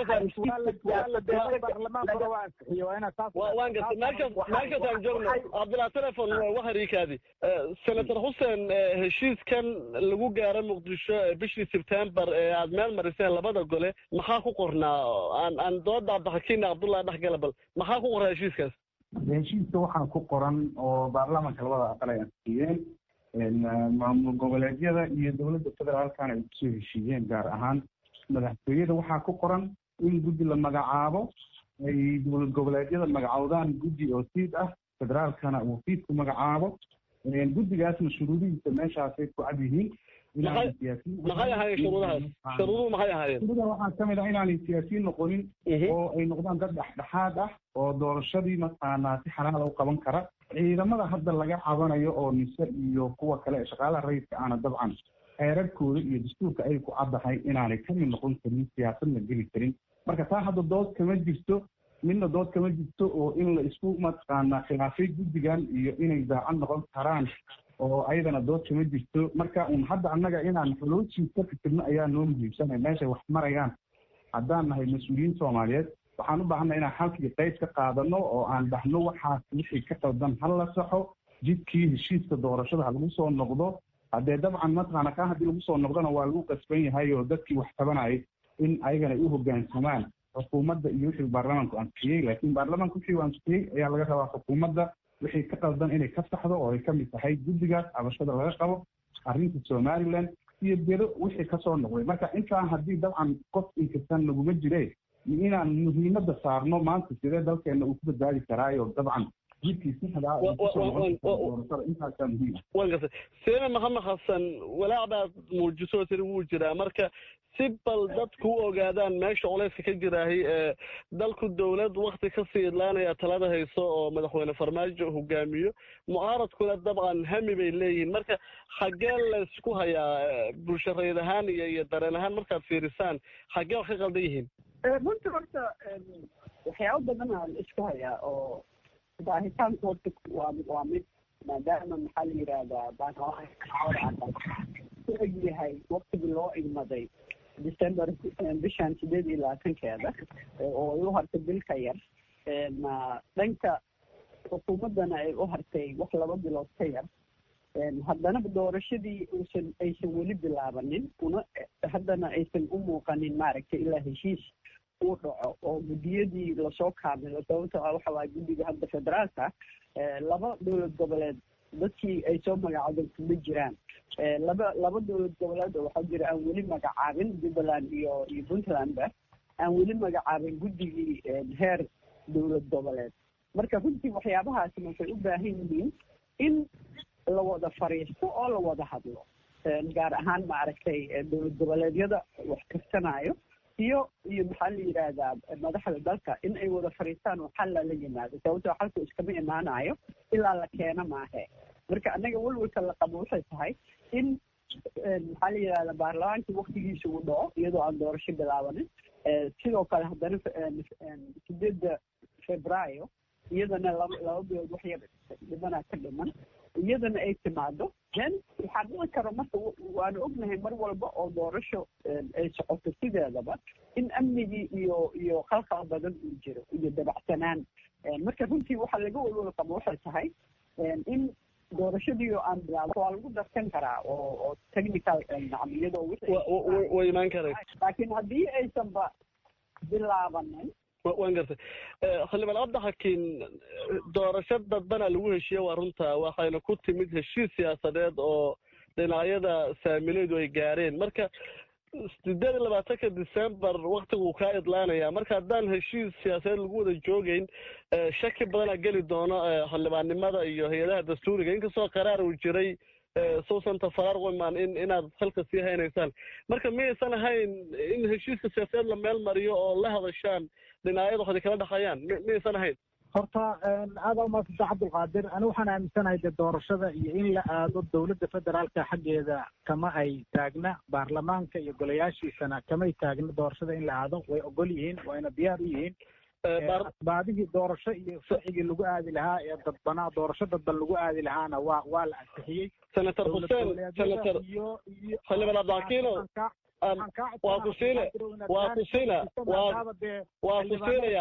waan gartay meeshaas meeshaasaan joogno cabdillah telefon waharikaadi senator xuseen heshiiskan lagu gaaro muqdisho bishii sebtembar ee aad meel mariseen labada gole maxaa ku qornaa aan aan dooda cabdixakiin cabdullah dhexgala bal maxaa ku qornaa heshiiskaas heshiiska waxaa ku qoran oo baarlamaanka labada aqal ay ansixiyeen maamul goboleedyada iyo dowladda federaalkana ay kusoo heshiiyeen gaar ahaan madaxtooyada waxaa ku qoran in guddi la magacaabo ay dowlad goboleedyada magacoodaan guddi oo siid ah federaalkana uu siidku magacaabo guddigaasna shuruudihiisa meeshaasay ku cad yihiin maxay ahaayeen shuruudahaas shuruuduhu maxay ahaayeen shuruudaha waxaa kamid ah inaanay siyaasiyiin noqonin oo ay noqdaan dad dhexdhexaad ah oo doorashadii mataqaanaa si xalaala u qaban kara ciidamada hadda laga cabanayo oo nise iyo kuwa kale ee shaqaalaha rayidka aana dabcan xeerarkooda iyo dastuurka ay ku caddahay inaanay kamid noqon karin siyaasadna geli karin marka taa hadda dood kama jirto midna dood kama jirto oo in la isku mataqaanaa khilaafay guddigan iyo inay daacad noqon karaan oo ayadana dood kama jirto marka un hadda annaga inaan xoloojii ka fikirno ayaa noo muhiimsanay meeshay wax marayaan haddaan nahay mas-uuliyiin soomaaliyeed waxaan u baahanna inaan halkii qayb ka qaadano oo aan dhahno waxaas wixii ka qaldan ha la saxo jidkii heshiiska doorashada ha lagu soo noqdo haddee dabcan mataqaana kaa haddii lagu soo noqdona waa lagu qasban yahay oo dadkii wax tabanayay in ayagana ay u hoggaansamaan xukuumadda iyo wixii baarlamaanku ansixiyey laakiin baarlamaanku wixii uu ansixiyey ayaa laga rabaa xukuumadda wixii ka qaldan inay ka saxdo oo ay ka mid tahay guddigaas cabashada laga qabo arrinta somaliland iyo bedo wixii kasoo noqday marka intaa haddii dabcan qof inkastan laguma jire inaan muhiimadda saarno maanta sidee dalkeena uu ku badbaadi karaayo dabcan jidkii sixdaa intaasaa muhiim wan gartay seena maxamed xasan walaac baad muujiso tiri wuu jiraa marka si bal dadku u ogaadaan meesha culayska ka jiraahay ee dalku dowlad wakti kasii idlaanaya talada hayso oo madaxweyne farmaajo hogaamiyo mucaaradkuna dabcan hami bay leeyihiin marka xaggee laysku hayaa bulsho rayid ahaan iyo iyo dareen ahaan markaad fiirisaan xaggee wax ka qaldan yihiin runtii horta waxyaabo badan aan isku hayaa oo baahitaanku horta waa waa mid maadaama maxaa la yidhaahdaa baanhorcada ku eg yahay waktigii loo igmaday december bishan sideed iyo labaatankeeda oo ay u hartay bil ka yar dhanka xukuumaddana ay u hartay wax laba bilood ka yar haddana doorashadii uusan aysan weli bilaabanin una haddana aysan u muuqanin maaragtay ilaa heshiis uu dhaco oo guddiyadii lasoo kaamilo sababto ah waxa waaya guddiga hadda federaalka laba dowlad goboleed dadkii ay soo magacaabeen kuma jiraan laba laba dowlad goboleed oo waxaa jira aan weli magacaabin jubbaland iyo iyo puntlandba aan weli magacaabin guddigii heer dowlad goboleed marka runtii waxyaabahaasi waxay u baahan yihiin in la wada fariisto oo la wada hadlo gaar ahaan maaragtay dowlad goboleedyada wax karsanayo iyo iyo maxaa la yidhaahdaa madaxda dalka in ay wada fariistaan oo xal lala yimaado sababtoo xalku iskama imaanayo ilaa la keeno maahe marka annaga welwelka la qabo waxay tahay in maxaa la yidhahdaa baarlamaankii waktigiisa uu dhaco iyadoo aan doorasho bilaabanin sidoo kale haddana sideedda februaayo iyadana laba laba bilood wax yar dhimanaa ka dhiman iyadana ay timaado then waxaa dhici karo marka waanu ognahay mar walba oo doorasho ay socoto sideedaba in amnigii iyo iyo khalkhal badan uu jiro iyo dabacsanaan marka runtii waxaa laga walwal qabo waxay tahay in doorashadii oo aan bilaabo waa lagu darsan karaa oo oo technical nacam iyadoo way imaan karay laakiin haddii aysanba bilaabanin waan gartay xildhibaan cabdixakiin doorasho dadbana lagu heshiiye waa runta waxayna ku timid heshiis siyaasadeed oo dhinacyada saamileedu ay gaareen marka sideed iyo labaatanka december waktiguu kaa idlaanaya marka haddaan heshiis siyaasadeed lagu wada joogeyn shaki badanaa geli doono xildhibaannimada iyo hay-adaha dastuuriga inkastoo qaraar uu jiray suusan tafarar wiman in inaad halka sii haynaysaan marka miyaysan ahayn in heshiiska siyaasadeed la meel mariyo oo la hadashaan dhinacyada waxay kala dhexayaan miyaysan ahayn horta aada umaasanta cabdulqaadir ani waxaan aaminsanahay dee doorashada iyo in la aado dowladda federaalka xaggeeda kama ay taagna baarlamaanka iyo golayaashiisana kamay taagna doorashada in la aado way ogol yihiin wayna diyaar u yihiin asbaabihii doorasho iyo sharcigii lagu aadi lahaa ee dadbanaa doorasho dadban lagu aadi lahaana waa waa la ansixiyey senator xuseen senator xildhibaan abdixakiino waa ku siine waa ku siina waa waa ku siinaya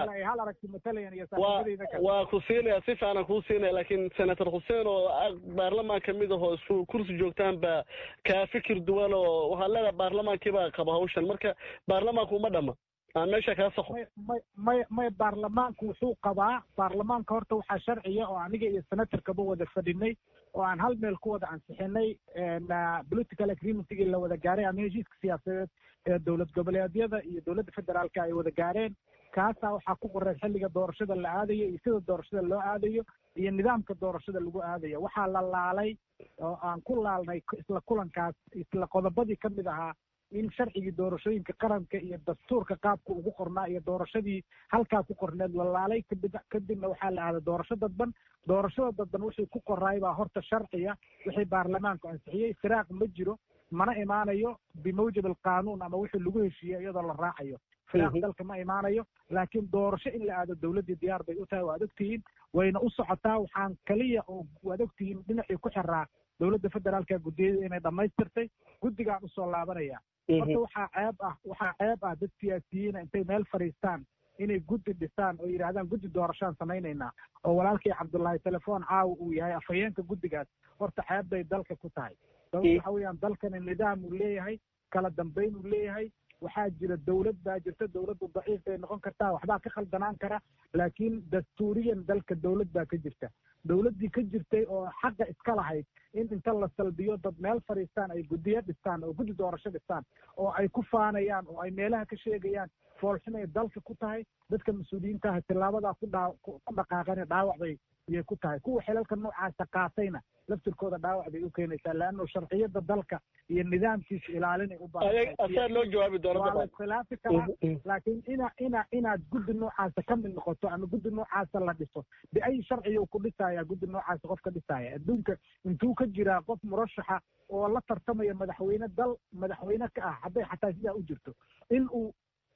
waa ku siinaya si fiican kuu siinaya laakiin senator xuseen oo baarlamaan kamid ahoo isku kursi joogtaan baa kaa fikir duwan oo waxaad leedahay baarlamaankii baa qaba hawshan marka baarlamaanku uma dhama aan meesha kaa saxo may may may baarlamaanku wuxuu qabaa baarlamaanka horta waxaa sharciya oo aniga iyo senatorkaba wada fadhinay oo aan hal meel ku wada ansixinay political agreementigii la wada gaaray ama heshiiska siyaasadeed ee dowlad goboleedyada iyo dowladda federaalka ay wada gaareen kaasaa waxaa ku qoran xilliga doorashada la aadayo iyo sida doorashada loo aadayo iyo nidaamka doorashada lagu aadayo waxaa la laalay oo aan ku laalnay isla kulankaas isla qodobadii ka mid ahaa in sharcigii doorashooyinka qaranka iyo dastuurka qaabka ugu qornaa iyo doorashadii halkaa ku qorneed la laalay kadib kadibna waxaa la aaday doorasho dadban doorashada dadban wixii ku qoraay baa horta sharciya wixii baarlamaanku ansixiyey firaaq ma jiro mana imaanayo bimawjab alqaanuun ama wixii lagu heshiiyey iyadoo la raacayo firaaq dalka ma imaanayo laakiin doorasho in la aado dowladdii diyaar bay u tahay waad ogtihiin wayna u socotaa waxaan kaliya oo waad ogtihiin dhinacii ku xiraa dowladda federaalka guddiyada inay dhammaystirtay guddigaan usoo laabanaya horta waxaa ceeb ah waxaa ceeb ah dad siyaasiyiina intay meel fadhiistaan inay guddi dhisaan oo yidhahdaan guddi doorashaan samaynaynaa oo walaalkii cabdullaahi telefoon caawa uu yahay afhayeenka guddigaas horta ceeb bay dalka ku tahay sababta waxa weeyaan dalkani nidaam uu leeyahay kala dambayn uu leeyahay waxaa jira dowlad baa jirta dowladdu daciif bay noqon kartaa waxbaa ka khaldanaan kara laakiin dastuuriyan dalka dowlad baa ka jirta dowladdii ka jirtay oo xaqa iska lahayd in inta la salbiyo dad meel fadhiistaan ay guddiyo dhistaan oo guddi doorasho dhistaan oo ay ku faanayaan oo ay meelaha ka sheegayaan foolxumay dalka ku tahay dadka mas-uuliyiintaha tilaabadaa ku dhaa ku dhaqaaqana dhaawac bay iyay ku tahay kuwa xilalka noocaasa qaatayna laftirkooda dhaawac bay u keenaysaa leanno sharciyada dalka iyo nidaamkiisa ilaalinay u baahasaa loo jawaabi waa la iskhilaafi karaa laakiin ina ina inaad guddi noocaasa ka mid noqoto ama guddi noocaasa la dhiso biay sharciya ku dhisaya guddi noocaasa qof ka dhisaya adduunka intuu ka jiraa qof murashaxa oo la tartamaya madaxweyne dal madaxweyne ka ah hadday xataa sidaa u jirto in uu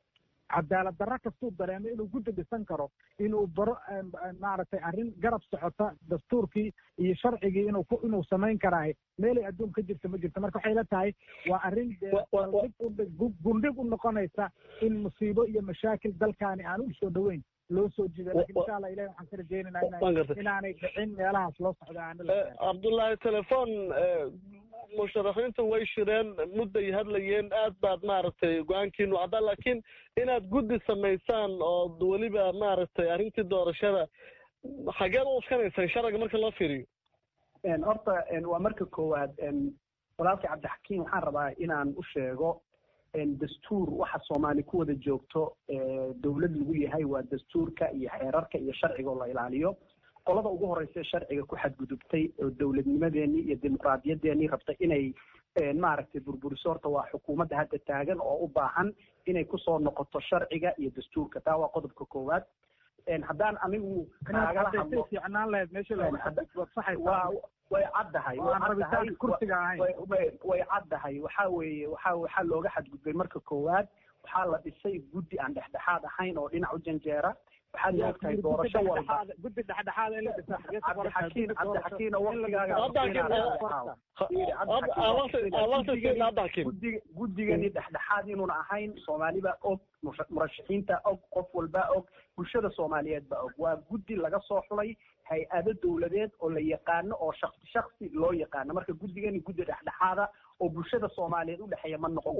cadaalad darro kastuu dareemo inuu guddi dhisan karo inuu baro maaragtay arrin garab socota dastuurkii iyo sharcigii inuu ku inuu samayn karaahay meelay adduun ka jirta ma jirto marka waxay la tahay waa arrin gundhig u noqonaysa in musiibo iyo mashaakil dalkaani aan u soo dhoweyn loo soo jiido lakin insha allah ilahi waxaan ka rajaynaynaa inaanay dhicin meelahaas loo socda aana cabdullaahi telefoon musharaxiintu way shireen mudday hadlayeen aad baad maaragtay go-aankiinu caddaa laakiin inaad guddi samaysaan oo weliba maaragtay arrintii doorashada xageed u uskanaysaan sharciga marka loo fiiriyo horta waa marka koowaad walaalkii cabdixakiim waxaan rabaa inaan u sheego dastuur waxa soomaali ku wada joogto dowlad lagu yahay waa dastuurka iyo xeerarka iyo sharciga oo la ilaaliyo qolada ugu horeysa sharciga ku xadgudubtay oo dowladnimadeenii iyo dimuqraadiyadeennii rabta inay maaragtay burburiso horta waa xukuumadda hadda taagan oo u baahan inay kusoo noqoto sharciga iyo dastuurka taa waa qodobka koowaad haddaan anigu kaagala hadlo way caddahay way caddahay waxa weeye waxa waxaa looga xadgudbay marka koowaad waxaa la dhisay guddi aan dhexdhexaad ahayn oo dhinac u janjeera waxaad moogtahay doorasho walba guddi dhexdhexaad in la dhisa cabdixakiin cabdixakiin oo waqtigaaga guddigani dhexdhexaad inuuna ahayn soomaaliba og murashaxiinta og qof walba og bulshada soomaaliyeed ba og waa guddi laga soo xulay hay-ado dowladeed oo la yaqaano oo shaksi shaksi loo yaqaano marka guddigani guddi dhexdhexaada oo bulshada soomaaliyeed udhexeeya ma noqon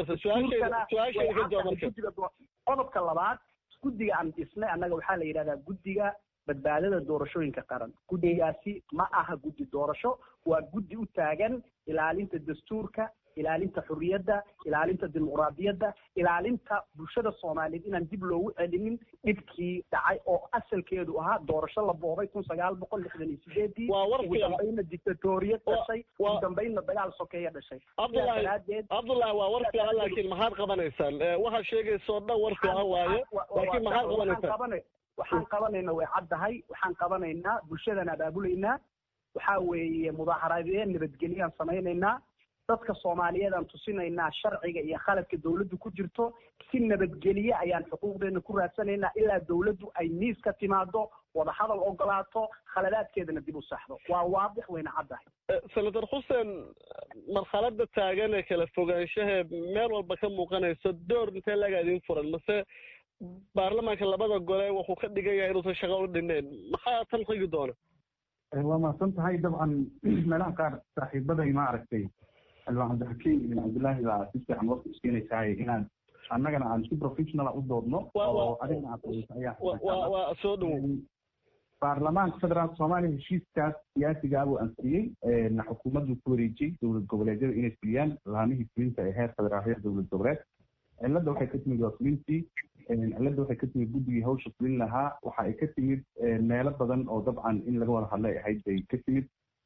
karo qodobka labaad guddiga aan dhisnay annaga waxaa la yidhahdaa guddiga badbaadada doorashooyinka qaran guddigaasi ma aha guddi doorasho waa guddi u taagan ilaalinta dastuurka ilaalinta xurriyadda ilaalinta dimuqraadiyadda ilaalinta bulshada soomaaliyeed inaan dib loogu celinin dhibkii dhacay oo asalkeedu ahaa doorasho la boobay kun sagaal boqol lixdan iyo sideedii ugu dambaynna dictatoriyad dhashay ugu dambaynna dagaal sokeeya dhashay cabdullahi waa war fiican laakiin maxaad qabanaysaan waxaad sheegaysoo dhan war fiican waaye laakiin maxaad qabanaysaan waxaan qabanayna way caddahay waxaan qabanaynaa bulshadaan abaabulaynaa waxaa weeye mudaaharaadeen nabadgelyaan samaynaynaa dadka soomaaliyeed aan tusinaynaa sharciga iyo khaladka dawladdu ku jirto si nabadgelye ayaan xuquuqdeena ku raadsanaynaa ilaa dawladdu ay miis ka timaado wadahadal ogolaato khaladaadkeedana dib u saxdo waa waadix wayna caddahay senator xuseen marxalada taagan ee kala fogaanshahe meel walba ka muuqanayso door intee laga idin furan mase baarlamaanka labada gole wuxuu ka dhigan yahay inuusan shaqo u dhineen maxaa tan xigi doona waa mahadsan tahay dabcan meelaha qaar saaxiibaday ma aragtay xildhibaan cabdixakiim ibn cabdillaahi baa si fiican waqti iskeenaysaay inaan annagana aan si professionala u doodno oo adigna aad waa soo dhowow baarlamaanka federaalka soomaaliya heshiiskaas siyaasiga abuu ansixiyey xukuumaddu ku wareejiyey dowlad goboleedyada inay fuliyaan laamihii fulinta ee heer federaal heer dowlad goboleed cilladda waxay ka timid waa fulintii cilladda waxay ka timid guddigii hawsha fulin lahaa waxa ay ka timid meelo badan oo dabcan in laga wada hadlay ahayd bay ka timid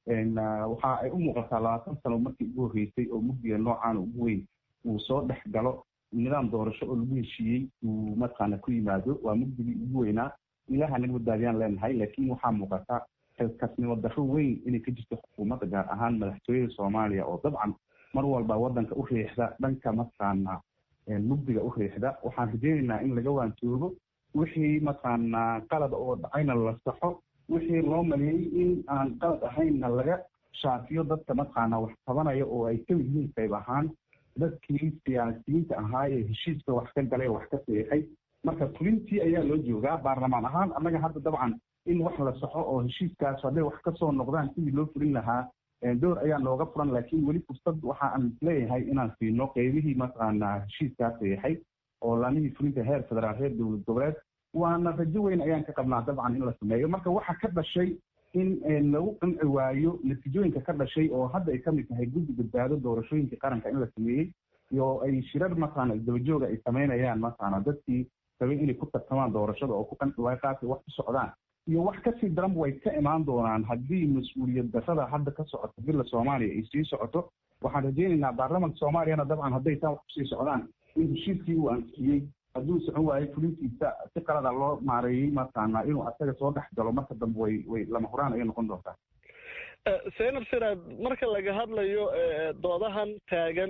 waxa ay u muuqataa labaatan sano markii ugu horreysay oo mugdiga noocaan ugu weyn uu soo dhex galo nidaam doorasho oo lagu heshiiyey uu mataqaana ku yimaado waa mugdigii ugu weynaa ilaha naga badbaadiyaan leenahay laakiin waxaa muuqata xilkasnimo darro weyn inay ka jirto xukuumadda gaar ahaan madaxtooyada soomaaliya oo dabcan mar walba waddanka u riixda dhanka mataqaana mugdiga u riixda waxaan rajeynaynaa in laga waantoogo wixii mataqaana qalad oo dhacayna la saxo wixii loo maleeyey in aan qalad ahaynna laga shaafiyo dadka mataqaana wax qabanaya oo ay kamid yihiin qayb ahaan dadkii siyaasiyiinta ahaa ee heshiiska wax ka galay wax ka seexay marka fulintii ayaa loo joogaa baarlamaan ahaan annaga hadda dabcan in wax la saxo oo heshiiskaas hadday wax kasoo noqdaan sidii loo fulin lahaa door ayaa nooga furan laakiin weli fursad waxa aan isleeyahay inaan siino qeybihii mataqaana heshiiskaas seexay oo laamihii fulinta heer federaal heer dowlad goboleed waana rajo weyn ayaan ka qabnaa dabcan in la sameeyo marka waxa ka dhashay in lagu qanci waayo natiijooyinka ka dhashay oo hadda ay kamid tahay guddi badbaado doorashooyinka qaranka in la sameeyey iyo ay shirar mataqaana isdabajooga ay samaynayaan mataqaana dadkii rabay inay ku tartamaan doorashada oo ku qanci waayo qaabkay wax ku socdaan iyo wax kasii daranba way ka imaan doonaan haddii mas-uuliyad darrada hadda ka socoto bila soomaaliya ay sii socoto waxaan rajeynaynaa baarlamanka soomaaliyana dabcan hadday taa wax kusii socdaan in heshiiskii uu ansixiyey hadduu socon waayo fulintiisa si qalada loo maareeyey mataqaana inuu asaga soo dhex galo marka dambe way way lama huraan ayay noqon doontaa zaynab siraad marka laga hadlayo doodahan taagan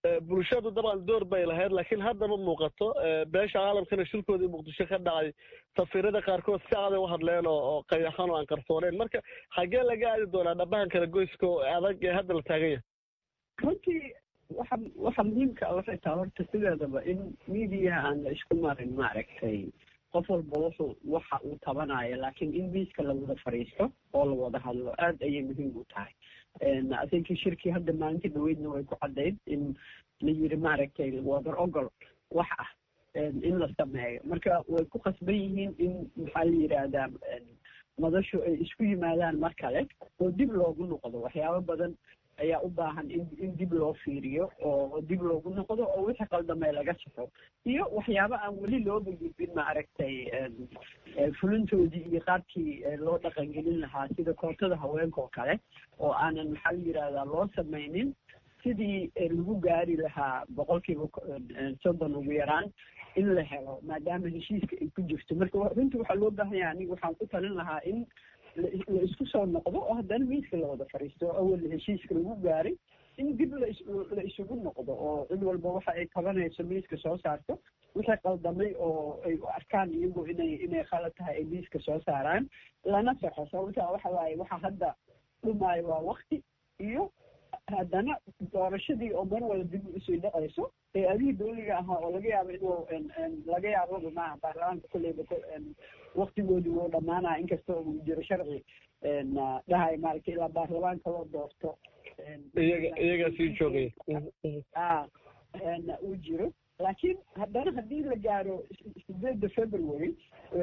bulshadu dabcan door bay lahayd laakiin haddaba muuqato beesha caalamkana shirkoodii muqdisho ka dhacay safiirada qaarkood si caday u hadleen oo qayaxan oo aan qarsooneen marka xaggee laga aadi doonaa dhabahan kala goyska oo adag ee hadda la taagan yahay runtii waxa waxa muhiimka waxay tahay horta sideedaba in media aan la isku marin maaragtay qof walba wuxuu waxa uu tabanayo laakiin in miiska la wada fadhiisto oo la wada hadlo aad ayay muhiim u tahay asinki shirkii hadda maalintii dhaweydna way ku caddayd in la yiri maaragtay wadar ogol wax ah in la sameeyo marka way ku khasban yihiin in maxaa la yidhaahdaa madashu ay isku yimaadaan mar kale oo dib loogu noqdo waxyaabo badan ayaa u baahan in in dib loo fiiriyo oo dib loogu noqdo oo wixii qaldamay laga saxo iyo waxyaabo aan weli looba gudbin maaragtay fulintoodii iyo qaabkii loo dhaqangelin lahaa sida kootada haweenka oo kale oo aanan maxaa la yidhahdaa loo samaynin sidii lagu gaari lahaa boqolkiiba soddon ugu yaraan in la helo maadaama heshiiska ay ku jirto marka runtii waxaa loo baahan yahay aniga waxaan ku talin lahaa in la isku soo noqdo oo haddana miiska la wada fadhiisto oo awal heshiiska lagu gaaray in dib la la isugu noqdo oo cid walba waxa ay qabanayso miiska soo saarto wixii qaldamay oo ay u arkaan iyagu inay inay khalad tahay ay miiska soo saaraan lana saxo sababtaa waxa waaye waxa hadda dhumaayo waa wakti iyo haddana doorashadii oo mar wala dib usii dhacayso ee adihii dawliga ahaa oo laga yaabo inuu laga yaababa maaha baarlamaanka kolleyba waktigoodii wuu dhamaanaya inkasta uu jiro sharci dhahay maaragtay ilaa baarlamaanka loo doorto iyaga iyagaa sii joogay a uu jiro laakiin haddana haddii la gaaro sideedda february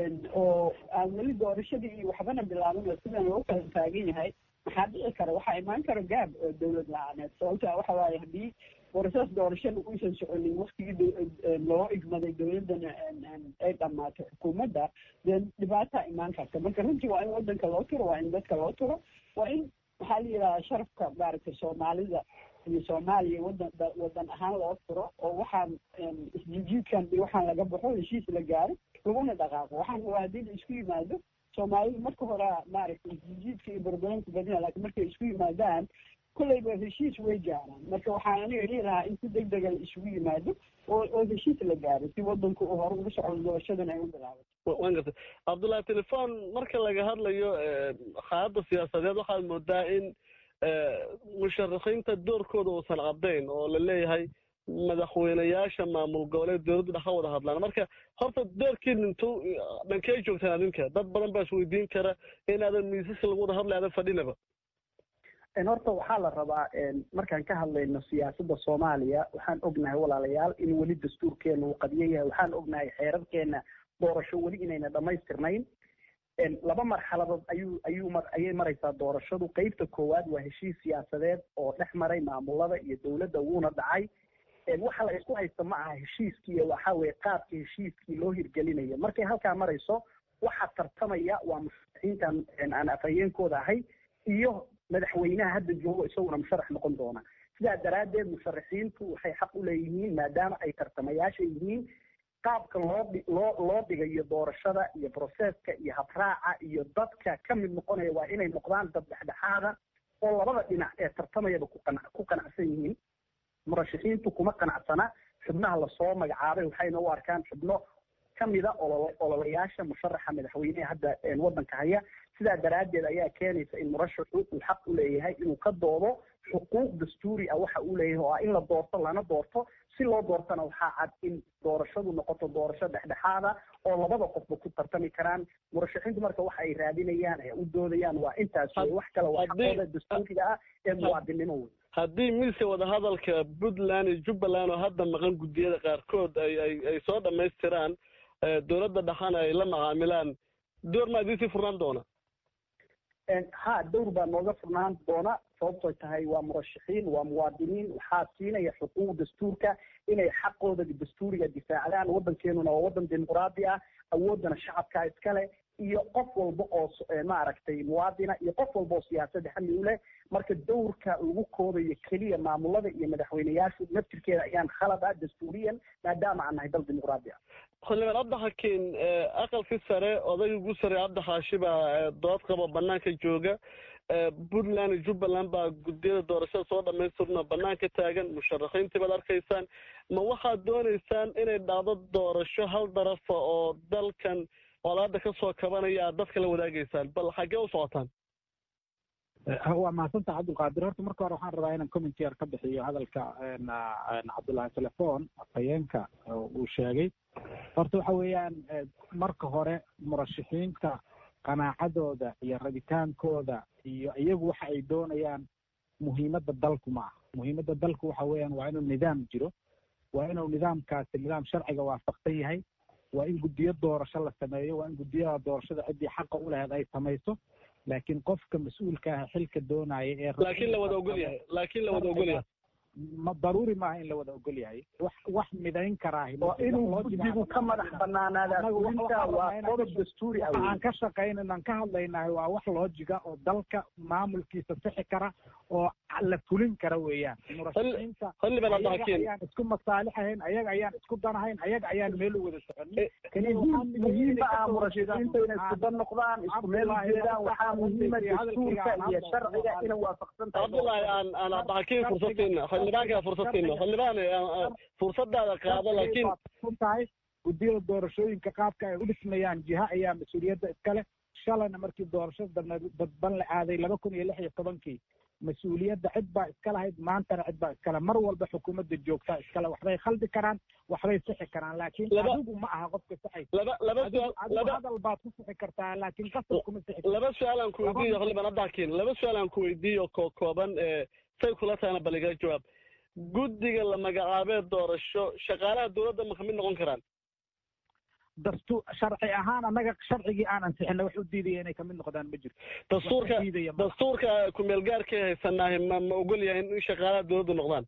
oo aan weli doorashadii iyo waxbana bilaaban oo sidan loo kala taagan yahay maxaa dhici kara waxaa imaan karo gaab oo dawlad la-aaneed sababta waxa waaye haddii borosas doorashada uusan soconin waktigii loo igmaday dawladdana ay dhammaato xukuumadda dee dhibaataa imaan karta marka runtii waa in waddanka loo turo waa in dadka loo turo waa in maxaa la yidhahdaa sharafka maaragtay soomaalida iyo soomaaliya wadan wadan ahaan loo turo oo waxaan isjijiidkan iyo waxaan laga baxo heshiis la gaaro laguna dhaqaaqo waxaan waa haddii la isku yimaado soomaalidu marka hore maaragtay isjijiidka iyo barbaranka badina laakiin markay isku yimaadaan kolleyba heshiis way gaaraan marka waxaan aniga dhihi lahaa in si deg dega la isugu yimaado oo oo heshiis la gaaro si wadanku uu hore ugu socdo doorashadan ay u bilaabato waan gartay cabdullahi telefon marka laga hadlayo xaaladda siyaasadeed waxaad moodaa in musharaxiinta doorkooda uusan caddayn oo la leeyahay madaxweyneyaasha maamul goboleed dowladdu dhex ka wada hadlaan marka horta doorkiin intuu dhankee joogtaan adinka dad badan baa isweydiin kara inaadan miisaska lagu wada hadlay aadan fadhinaba horta waxaa la rabaa markaan ka hadlayno siyaasadda soomaaliya waxaan ognahay walaalayaal in weli dastuurkeena uu qadiyo yahay waxaan ognahay xeerarkeena doorasho weli inayna dhammaystirnayn laba marxaladood ayuu ayuu mar ayay maraysaa doorashadu qeybta koowaad waa heshiis siyaasadeed oo dhex maray maamulada iyo dowladda wuuna dhacay waxa la isku haysta ma aha heshiiskii waxa weye qaabka heshiiskii loo hirgelinayo markay halkaa marayso waxaa tartamaya waa musharaxiintan aan afhayeenkooda ahay iyo madaxweynaha hadda joogo isaguna musharax noqon doona sidaa daraaddeed musharaxiintu waxay xaq u leeyihiin maadaama ay tartamayaasha yihiin qaabka loo loo loo dhigayo doorashada iyo broseska iyo habraaca iyo dadka ka mid noqonaya waa inay noqdaan dad dhexdhexaada oo labada dhinac ee tartamayaba kuqan ku qanacsan yihiin murashaxiintu kuma qanacsana xubnaha lasoo magacaabay waxayna u arkaan xubno kamida olol ololayaasha musharaxa madaxweyneha hadda waddanka haya sidaa daraaddeed ayaa keenaysa in murashaxu uu xaq u leeyahay inuu ka doodo xuquuq dastuuri ah waxa uu leeyahay oo ah in la doorto lana doorto si loo doortana waxaa cad in doorashadu noqoto doorasho dhexdhexaada oo labada qofba ku tartami karaan murashaxiintu marka waxa ay raadinayaan ee u doodayaan waa intaas wey wax kale waa xaqooda dastuuriga ah ee muwaadinimo wey haddii miiska wadahadalka puntland iyo jubbaland oo hadda maqan guddiyada qaarkood ay ay ay soo dhammaystiraan dowladda dhaxana ay la macaamilaan door maa idiin sii furnaan doona ha dowr baa nooga furnaan doona sababtoy tahay waa murashaxiin waa muwaadiniin waxaa siinaya xuquuq dastuurka inay xaqooda dastuuriga difaacdaan waddankeenuna waa waddan dimuqraadi ah awooddana shacabkaa iskale iyo qof walba oo maaragtay muwaadina iyo qof walba oo siyaasadda xami u leh marka dowrka lagu koobayo keliya maamulada iyo madaxweyneyaashu naftirkeeda ayaan khalad ah dastuuriyan maadaama aan nahay dal dimuqraadi ah xildhibaan cabdixakiin aqalkii sare odayga ugu sarey cabdi xaashi baa dood qaba banaanka jooga puntland iyo jubbaland baa guddiyada doorashada soo dhamaystirno banaanka taagan musharaxiintii baad arkaysaan ma waxaad doonaysaan inay dhacdo doorasho hal darafa oo dalkan colaada ka soo kabanaya aad dadka la wadaagaysaan bal xaggee u socotaan waa mahadsantaha cabdulqaadir horta marka hore waxaan rabaa inaan comment yar ka bixiyo hadalka cabdullaahi telefon afhayeenka uu sheegay horta waxa weeyaan marka hore murashaxiinta qanaacadooda iyo rabitaankooda iyo iyagu waxa ay doonayaan muhiimadda dalku ma aha muhiimadda dalku waxa weeyaan waa inuu nidaam jiro waa inuu nidaamkaasi nidaam sharciga waafaqsan yahay waa in guddiyo doorasho la sameeyo waa in guddiyada doorashada ciddii xaqa u lahayd ay samayso laakiin qofka mas-uulka ah xilka doonaya ee laakiin la wada ogol yahay laakiin la wada ogol yahay ma daruuri maaha in la wada ogol yahay wax wax midayn karaahi oo inuu guddigu ka madax banaanaada fulinta waa qodob dastuuri ah aan ka shaqaynan aan ka hadlaynahay waa wax loojiga oo dalka maamulkiisa sixi kara oo la fulin kara weeyaan murashaxiinta ayaga ayaan isku masaalixahayn ayaga ayaan isku danahayn ayaga ayaan meel u wada soconin muhiima ah murashaxiinta inay isku dan noqdaan isku meel ujeedaan waxaa muhiima dastuurka iyo sharciga inay waafaqsan tahay cabdullaahi aan aan abdaxakiin fursadteena xildhibaankaa fursadteena xildhibaan fursadaada qaado laakiin tahay guddiyada doorashooyinka qaabka ay u dhismayaan jiha ayaa mas-uuliyadda iskale shalayna markii doorashada dadban la aaday laba kun iyo lix iyo tobankii mas-uuliyadda cid baa iska lahayd maantana cid baa iskale mar walba xukuumadda joogtaa iskale waxbay khaldi karaan waxbay sixi karaan laakiin adigu ma aha qofka saxaysa hadal baad ku sixi kartaa laakiin qasab kuma sixi laba su-aal aan ku weydiiyo xildhibaan abdaxakiin laba su-aal aan ku weydiiyo koo kooban say kula tahana bal igala jawaab guddiga la magacaabee doorasho shaqaalaha dowladda ma kamid noqon karaan dastuur sharci ahaan annaga sharcigii aan ansixina wax u diidaya inay kamid noqdaan ma jirto dastuurka dastuurka kumeelgaarkay haysanahay ma ma ogol yahay in shaqaalaha dowladda noqdaan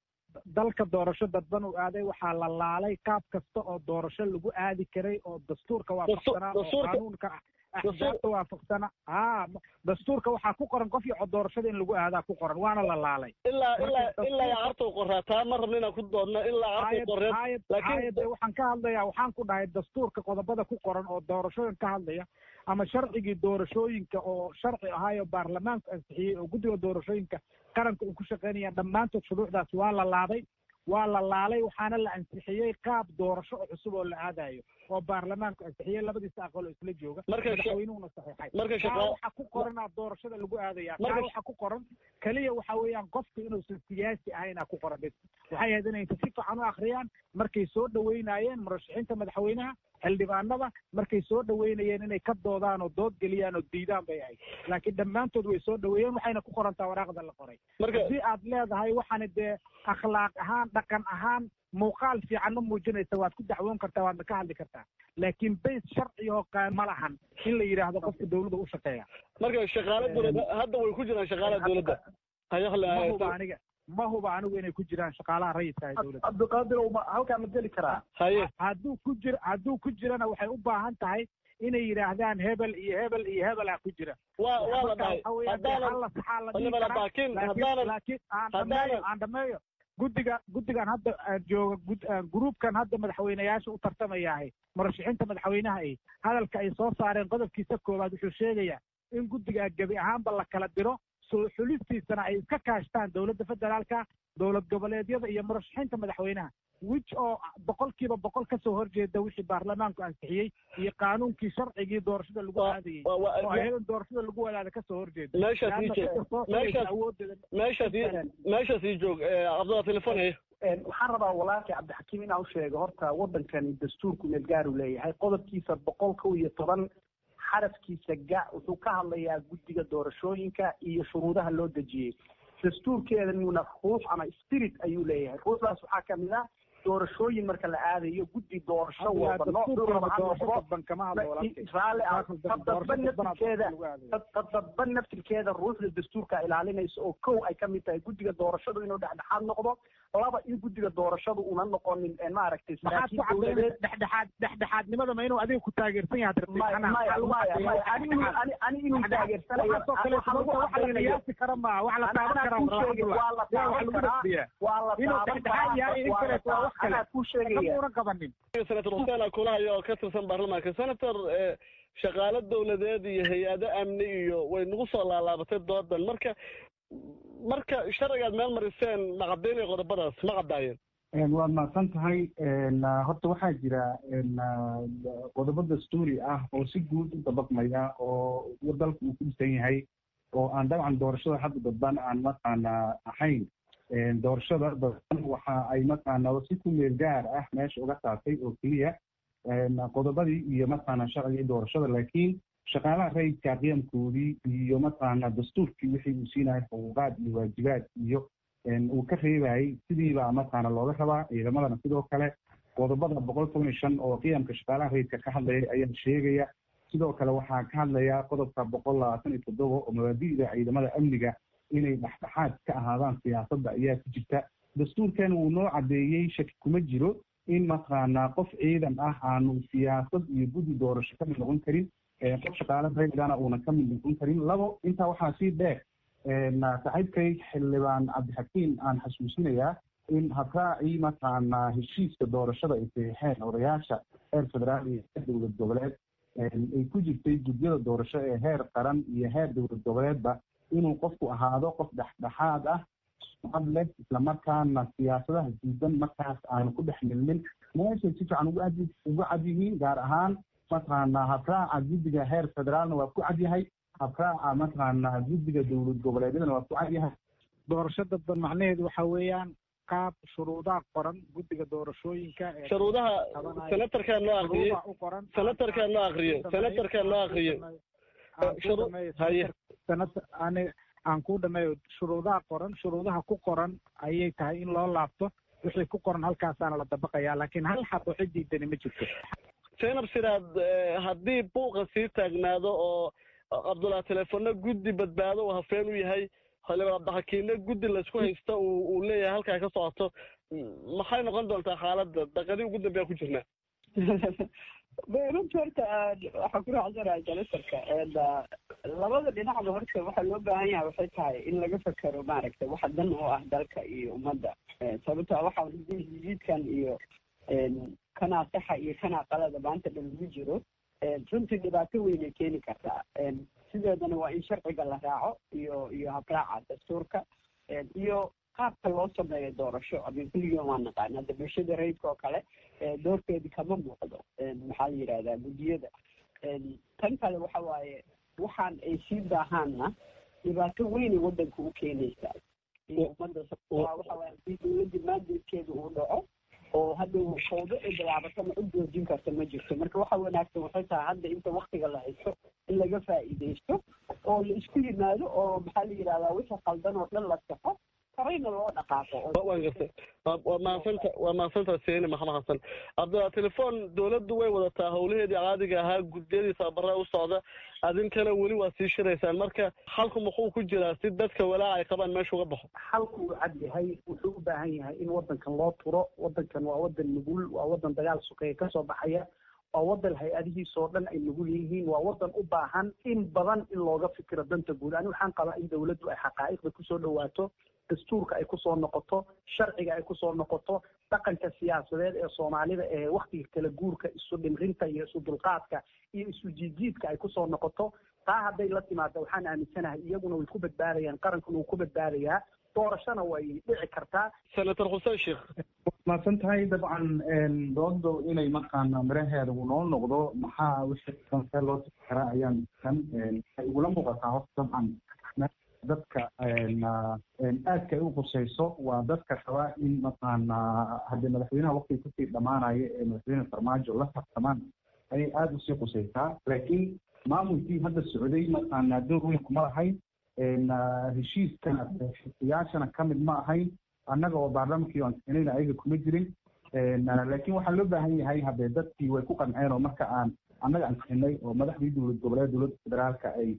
dalka doorasho dadban uu aaday waxaa la laalay qaab kasta oo doorasho lagu aadi karay oo dastuurka waafaqsanaa oo qaanuunka axsaabta waafaqsana ha dastuurka waxaa ku qoran qof iyo doorashada in lagu aadaa ku qoran waana la laalay ilaa ilaa ilaa cartow qoraa taa ma rabna inaan ku doodno ilaa cartow qoreed laakiin waxaan ka hadlayaa waxaan ku dhahay dastuurka qodobada ku qoran oo doorashooyin ka hadlaya ama sharcigii doorashooyinka oo sharci ahaayo baarlamaanku ansixiyey oo guddiga doorashooyinka qaranka uu ku shaqaynaya dhammaantood shuruucdaas waa la laaday waa la laalay waxaana la ansixiyey qaab doorasho oo cusub oo la aadayo oo baarlamaanku ansixiyey labadiisa aqal oo isla jooga madaxweynuhuna saxiixay kaa waxa ku qoranaa doorashada lagu aadaya kaa waxa ku qoran keliya waxa weeyaan qofku inuusan siyaasi ahaynaa ku qoran bes waxay ahayd inay si fiican u akhriyaan markay soo dhaweynayeen murashaxiinta madaxweynaha xildhibaanada markay soo dhaweynayeen inay ka doodaan oo dood geliyaan oo diidaan bay ahayd laakiin dhammaantood way soo dhaweeyeen waxayna ku qorantaa waraaqda la qoray haddii aad leedahay waxaana dee akhlaaq ahaan dhaqan ahaan muuqaal fiican ma muujinaysa waad ku dacwoon kartaa waadna ka hadli kartaa laakiin bays sharci oo qaan ma lahan in la yidhaahdo qofka dawladda u shaqeeya marka shaqaale dowladda hadda way ku jiraan shaqaalaha dowladda ma huba aniga ma huba anigu inay ku jiraan shaqaalaha rayidka ee dowladda cabdiqaadir halkaa ma geli karaa haye hadduu ku jir hadduu ku jirana waxay u baahan tahay inay yidhaahdaan hebel iyo hebel iyo hebelaa ku jira waa waa la dhahay haddaanan laakiin haddaanan laakiin aan dhameeyo aan dhameeyo guddiga guddigan hadda jooga gruubkan hadda madaxweyneyaasha u tartamayahay murashaxiinta madaxweynaha ay hadalka ay soo saareen qodobkiisa koowaad wuxuu sheegayaa in guddiga gebi ahaanba la kala diro soo xulistiisana ay iska kaashtaan dowladda federaalka dowlad goboleedyada iyo murashaxiinta madaxweynaha wich oo boqolkiiba boqol kasoo horjeeda wixii baarlamaanku ansixiyey iyo qaanuunkii sharcigii doorashada lagu aadayey oo ayadan doorashada lagu wadaada kasoo horjeeda meeshaas ii joog cabdalla telefonaya waxaan rabaa walaalkii cabdixakiim inaan usheego horta waddankani dastuurku meelgaaru leeyahay qodobkiisa boqol kow iyo toban xarafkiisa ga wuxuu ka hadlayaa guddiga doorashooyinka iyo shuruudaha loo dejiyey dastuurkeedanuna ruux ama spirit ayuu leeyahay ruuxdaas waxaa kamid ah doorashooyin marka la aadayo guddi doorasho walba raalli ah tadaba naftirkeeda tadaba naftirkeeda ruuxda dastuurka ilaalinaysa oo kow ay kamid tahay guddiga doorashadu inuu dhexdhexaad noqdo laba in guddiga doorashadu una noqonin maaragtay saraakiil dowladeed dhexdhexaad dhexdhexaadnimada ma inuu adiga ku taageersan yahay maya maya maya ani inuu taageersanayqiyaasi kara maa wax la taaban karaa waa la taaban karaa waa la taaban karaa senator xuseen akulahayo oo ka tirsan baarlamaanka senator shaqaalo dowladeed iyo hay-ado amni iyo way nagu soo laalaabatay doodan marka marka sharcigaad meel mariseen ma caddaynaya qodobadaas ma caddaayeen waad mahadsan tahay horta waxaa jira qodobo dastuuri ah oo si guud u dabaqmaya oo dalka uu ku dhisan yahay oo aan dabcan doorashada hadda dadban aan mataqaana ahayn doorashada dadban waxa ay mataqaana si ku meel gaar ah meesha uga saartay oo keliya qodobadii iyo mataqaana sharcigii doorashada laakiin shaqaalaha rayidka qiyamkoodii iyo mataqaana dastuurkii wixii uu siinayay xuquuqaad iyo waajibaad iyo uu ka reebayay sidiibaa mataqaana looga rabaa ciidamadana sidoo kale qodobada boqol toban iyo shan oo qiyamka shaqaalaha rayidka ka hadlaya ayaa sheegaya sidoo kale waxaa ka hadlaya qodobka boqol labaatan iyo toddoba oo mabaadi'da ciidamada amniga inay dhexdhexaad ka ahaadaan siyaasadda ayaa ku jirta dastuurkan wuu noo caddeeyey shaki kuma jiro in mataqaanaa qof ciidan ah aanu siyaasad iyo guddi doorasho ka mid noqon karin qof shaqaale raygana uunan ka mid noqon karin labo intaa waxaa sii dheer saaxiibkay xildhibaan cabdixakiim aan xasuusinayaa in habraacii mataqaanaa heshiiska doorashada ay saxiixeen odayaasha heer federaal iyo heer dowlad goboleed ay ku jirtay gudyada doorasho ee heer qaran iyo heer dowlad goboleedba inuu qofku ahaado qof dhexdhexaad ah sumcad leh islamarkaana siyaasadaha diidan markaas aanu ku dhex milmin meeshay si fiican ugu ad ugu cad yihiin gaar ahaan mataqaanaa habraaca guddiga heer federaalna waa ku cad yahay habraaca mataqaanaa guddiga dowlad goboleedyadana waa ku cad yahay doorasho dadban macnaheedu waxa weeyaan qaab shuruudaha qoran guddiga doorashooyinka shuruudaha senatarkaa noo akriye senatarkaa noo akriye senatarkaa noo akriye aan ku dhameeyo shuruudaha qoran shuruudaha ku qoran ayay tahay in loo laabto wixii ku qoran halkaasaana la dabaqayaa laakiin hal xabo cidiidani ma jirto zaynab siraad haddii buuqa sii taagnaado oo cabdullahi teleefona guddi badbaado uu hafeen u yahay xildhibaan cabdixakiinna guddi laysku haysta uu leeyahay halkaa ka socoto maxay noqon doontaa xaaladda daqadii ugu dambeya ku jirnaa runta horta waxaan ku raacsanahay senatarka labada dhinacba horta waxaa loo baahan yahay waxay tahay in laga fekero maaragtay waxa dan oo ah dalka iyo ummadda sababto waxa jiidkan iyo kanaa saxa iyo kanaa qalada maanta dhan lagu jiro runtii dhibaato weynay keeni kartaa sideedana waa in sharciga la raaco iyo iyo habraaca dastuurka iyo qaabka loo sameeyo doorasho amin kulligiin waa naqaan hadda bulshada rayidka oo kale doorkeedi kama muuqdo maxaa la yidhahdaa guddiyada tan kale waxa waaye waxaan ay sii baahaanna dhibaato weynay waddanka u keenaysaa iyo ummadda waxa waaye hadii dowladda maandeedkeeda uu dhaco oo hadda fawdo ay bilaabatana u joojin karta ma jirto marka waxa wanaagsan waxay tahay hadda inta waktiga la haysto in laga faa'iidaysto oo la isku yimaado oo maxaa la yidhahdaa wixii qaldan oo dhan la saxo horeyna loo dhaqaaqo waan gartay waa mahadsanta waa mahadsanta seeni maxamed xasan cabdilla telefoon dowladdu way wadataa howlaheedii caadiga ahaa guddiyadii tababaraa u socda adinkana weli waa sii shiraysaan marka xalku muxuu ku jiraa si dadka walaaca ay qabaan meesha uga baxo xalku uu cad yahay wuxuu u baahan yahay in waddankan loo turo waddankan waa waddan nugul waa waddan dagaal sukeeye kasoo baxaya waa waddan hay-adihiisoo dhan ay nugul yihiin waa waddan u baahan in badan in looga fikiro danta guud ani waxaan qabaa in dowladdu ay xaqaa'iqda kusoo dhawaato dastuurka ay kusoo noqoto sharciga ay kusoo noqoto dhaqanka siyaasadeed ee soomaalida ee waktiga kala guurka isu dhimrinta iyo isu dulqaadka iyo isu jiidjiidka ay kusoo noqoto taa hadday la timaado waxaan aaminsanahay iyaguna way ku badbaadayaan qarankuna wuu ku badbaadayaa doorashona way dhici kartaa senator xuseen sheekh mahadsan tahay dabcan doodo inay markaana miraheeda uu noo noqdo maxaa wixii see loo tiri karaa ayaan kan waxay igula muuqataa horta dabcan dadka aadka ay u qusayso waa dadka rabaa in mataqaana haddii madaxweynaha waktiga kusii dhamaanaya ee madaxweyne farmaajo la tartamaan ayay aada usii qusaysaa laakiin maamulkii hadda socday mataqaana door weyn kuma lahayn heshiiskana xiyaashana ka mid ma ahayn annaga oo baarlamankii aan keenayna ayaga kuma jirin laakiin waxaa loo baahan yahay haddee dadkii way ku qanceen oo marka aan annaga aan keenay oo madaxdii dowlad goboleed dowladda federaalka ay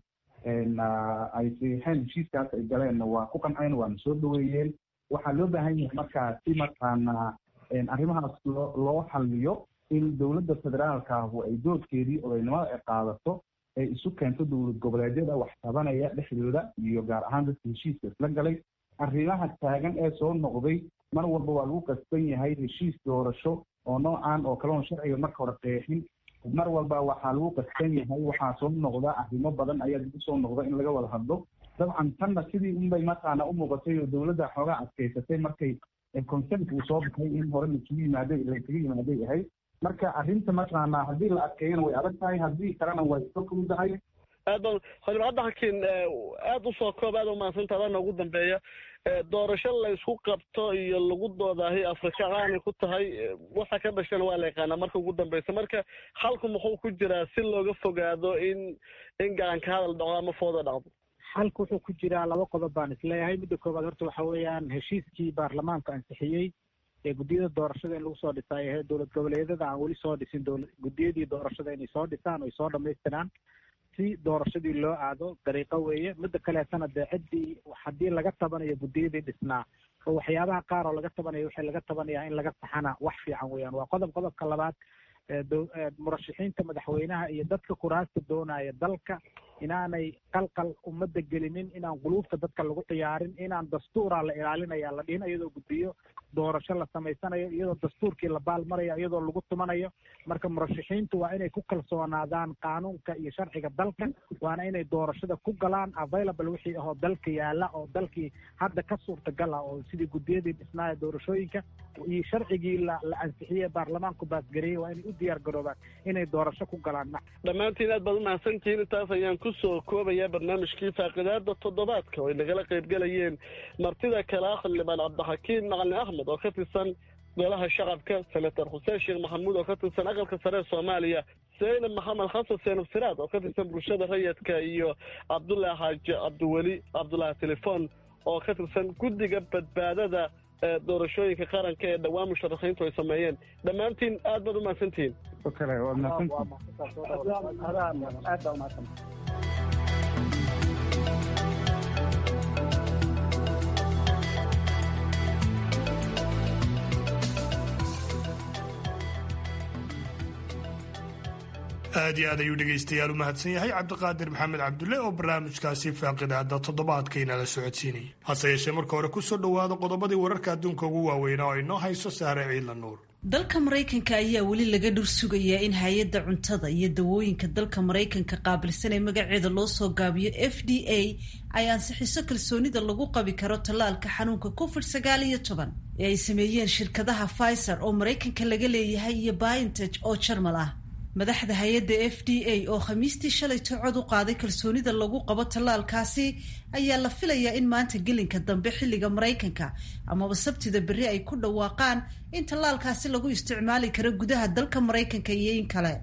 ay saxiixeen heshiiskaas ay galeenna waa ku qanceen waana soo dhaweeyeen waxaa loo baahan yahay markaa si markaana arrimahaas loo loo xalliyo in dowladda federaalkaahu ay doodkeedii odaynimada ay qaadato ay isu keento dowlad goboleedyada wax tabanaya dhexdooda iyo gaar ahaan dadka heshiiska isla galay arrimaha taagan ee soo noqday mar walba waa lagu qasban yahay heshiis doorasho oo noocan oo kale oon sharciga marka hore qeexin mar walba waxaa lagu qasban yahay waxaa soo noqda arrimo badan ayaa dib usoo noqda in laga wada hadlo dabcan tanna sidii unbay mataqaana u muuqatay oo dowladda xoogaa adkaysatay markay consent uu soo baxay in hore laisugu yimaaday laisugu yimaaday ahayd marka arrinta mataqaana haddii la adkeeyana way adag tahay haddii kalena way iska fududahay aad baan xildhibaan hadda hakiin aada usoo koob aada umahadsantaha adana ugu dambeeya doorasho la isku qabto iyo lagu doodaahi afrika aanay ku tahay waxa ka dhashana waa la yaqaanaa marka ugu dambeysa marka xalku muxuu ku jiraa si looga fogaado in in gacanka hadal dhaco ama fooda dhacdo xalku wuxuu ku jiraa laba qodob baan isleeyahay midda koowaad horta waxa weeyaan heshiiskii baarlamaanka ansixiyey ee guddiyada doorashada in lagu soo dhisay ee dowlad goboleedyada aan weli soo dhisin dowla guddiyadii doorashada inay soo dhisaan oy soo dhamaystiraan si doorashadii loo aado dariiqo weeye midda kaleetana dee ciddii haddii laga tabanayo guddiyadii dhisnaa oo waxyaabaha qaar oo laga tabanayo waxay laga tabanayaa in laga taxana wax fiican weeyaan waa qodob qodobka labaad murashaxiinta madaxweynaha iyo dadka kuraasta doonaya dalka inaanay qalqal ummadda gelinin inaan quluubta dadka lagu ciyaarin inaan dastuuraa la ilaalinaya la dhihin iyadoo guddiyo doorasho la samaysanayo iyadoo dastuurkii la baalmarayo iyadoo lagu tumanayo marka murashaxiintu waa inay ku kalsoonaadaan qaanuunka iyo sharciga dalka waana inay doorashada ku galaan available wixii ahoo dalka yaala oo dalkii hadda ka suurtagal ah oo sidii guddiyadii dhisnaaya doorashooyinka iyo sharcigii la la ansixiyey baarlamaanku baasgareeyey waa inay u diyaar garoobaan inay doorasho ku galaan dhammaantiin aad baad umahadsantihiin intaas ayaan kusoo koobayaa barnaamijkii faaqidaada toddobaadka oo ay nagala qaybgelayeen martida kale ah xildhibaan cabdixakiim macalin axmed oo ka tirsan golaha shacabka senator xuseen sheekh maxamuud oo ka tirsan aqalka sare ee soomaaliya zaynab maxamed xasan seenab siraad oo ka tirsan bulshada rayidka iyo cabdullaahi xaaji cabdiweli cabdullaahi telefon oo ka tirsan guddiga badbaadada doorashooyinka qaranka ee dhowaan musharaxiintu ay sameeyeen dhammaantiin aad baad umahadsantihiin kale waad aad iyo aad ayuu dhegaystayaal u mahadsan yahay cabdiqaadir maxamed cabdulle oo barnaamijkaasi faaqidaada toddobaadkainala socodsiinayay hase yeeshee marka hore kusoo dhowaada qodobadii wararka adduunka ugu waaweynaa oo inoo hayso saare ciidla nuur dalka maraykanka ayaa weli laga dhur sugayaa in hay-adda cuntada iyo dawooyinka dalka maraykanka qaabilsan ee magaceeda loo soo gaabiyo f d a ay ansixiso kalsoonida lagu qabi karo tallaalka xanuunka covid sagaal iyo toban ee ay sameeyeen shirkadaha pfizer oo maraykanka laga leeyahay iyo biontech oo jarmal ah madaxda hay-adda f d a oo khamiistii shalayto cod u qaaday kalsoonida lagu qabo tallaalkaasi ayaa la filayaa in maanta gelinka dambe xilliga maraykanka amaba sabtida berri ay ku dhawaaqaan in tallaalkaasi lagu isticmaali karo gudaha dalka maraykanka iyo in kale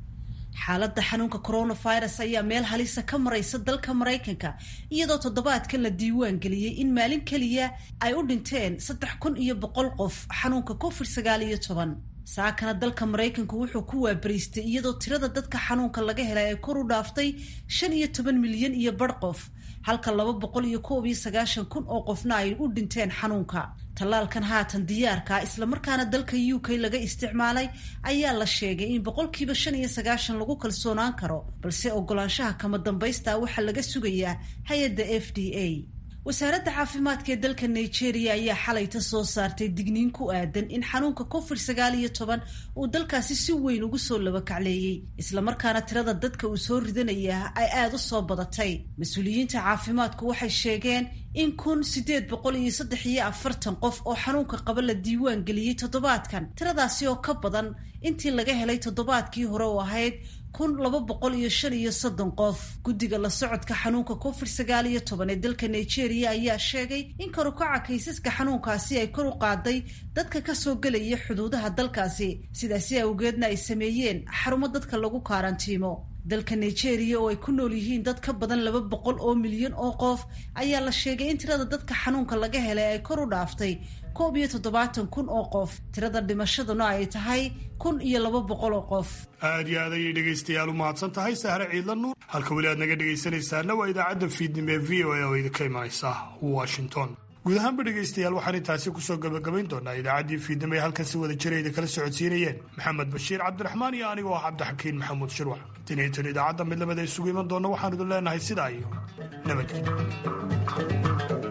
xaaladda xanuunka coronavirus ayaa meel halisa ka maraysa dalka maraykanka iyadoo toddobaadkan la diiwaan geliyey in maalin keliya ay u dhinteen saddex kun iyo boqol qof xanuunka covid sagaal iyo toban saakana dalka maraykanku wuxuu ku waabariistay iyadoo tirada dadka xanuunka laga helay ay kor u dhaaftay shan iyo toban milyan iyo bar qof halka laba boqol iyo koob iyo sagaashan kun oo qofna ay u dhinteen xanuunka tallaalkan haatan diyaarka islamarkaana dalka u k laga isticmaalay ayaa la sheegay in boqolkiiba shan iyo sagaashan lagu kalsoonaan karo balse ogolaanshaha kama dambaysta waxaa laga sugayaa hay-adda f d a wasaaradda caafimaadka ee dalka nigeria ayaa xalayta soo saartay digniin ku aadan in xanuunka covid sagaal iyo toban uu dalkaasi si weyn ugu soo labakacleeyey islamarkaana tirada dadka uu soo ridanaya ay aada u soo badatay mas-uuliyiinta caafimaadku waxay sheegeen in kun sideed boqol iyo saddex iyo afartan qof oo xanuunka qaba la diiwaan geliyey toddobaadkan tiradaasi oo ka badan intii laga helay toddobaadkii hore oo ahayd kun laba boqol iyo shan iyo soddon qof guddiga la socodka xanuunka covid sagaal iyo toban ee dalka nigeria ayaa sheegay in karukaca kaysaska xanuunkaasi ay kor u qaaday dadka kasoo gelaya xuduudaha dalkaasi sidaasi awgeedna ay sameeyeen xarumo dadka lagu kaarantiimo dalka nigeria oo ay ku nool yihiin dad ka badan laba boqol oo milyan oo qof ayaa la sheegay in tirada dadka xanuunka laga helay ay kor u dhaaftay koob iyo toddobaatan kun oo qof tirada dhimashaduna ay tahay kun iyo laba boqol oo qof aad iyo aad ayay dhegaystayaal u mahadsan tahay sahre ciidla nuur halka weli aad naga dhegaysanaysaana waa idaacadda fiidnimo ee v o a oo idinka imanaysa washington guud ahaanba dhegaystayaal waxaan intaasi kusoo gabagabayn doonaa idaacaddii fiidnimo ee halkan si wada jirayda kala socodsiinayeen maxamed bashiir cabdiraxmaan iyo anigoo ah cabdixakiin maxamuud shirwax tiniintan idaacadda midlamada isugu iman doonna waxaan idin leenahay sidaa iyo nabadgelyo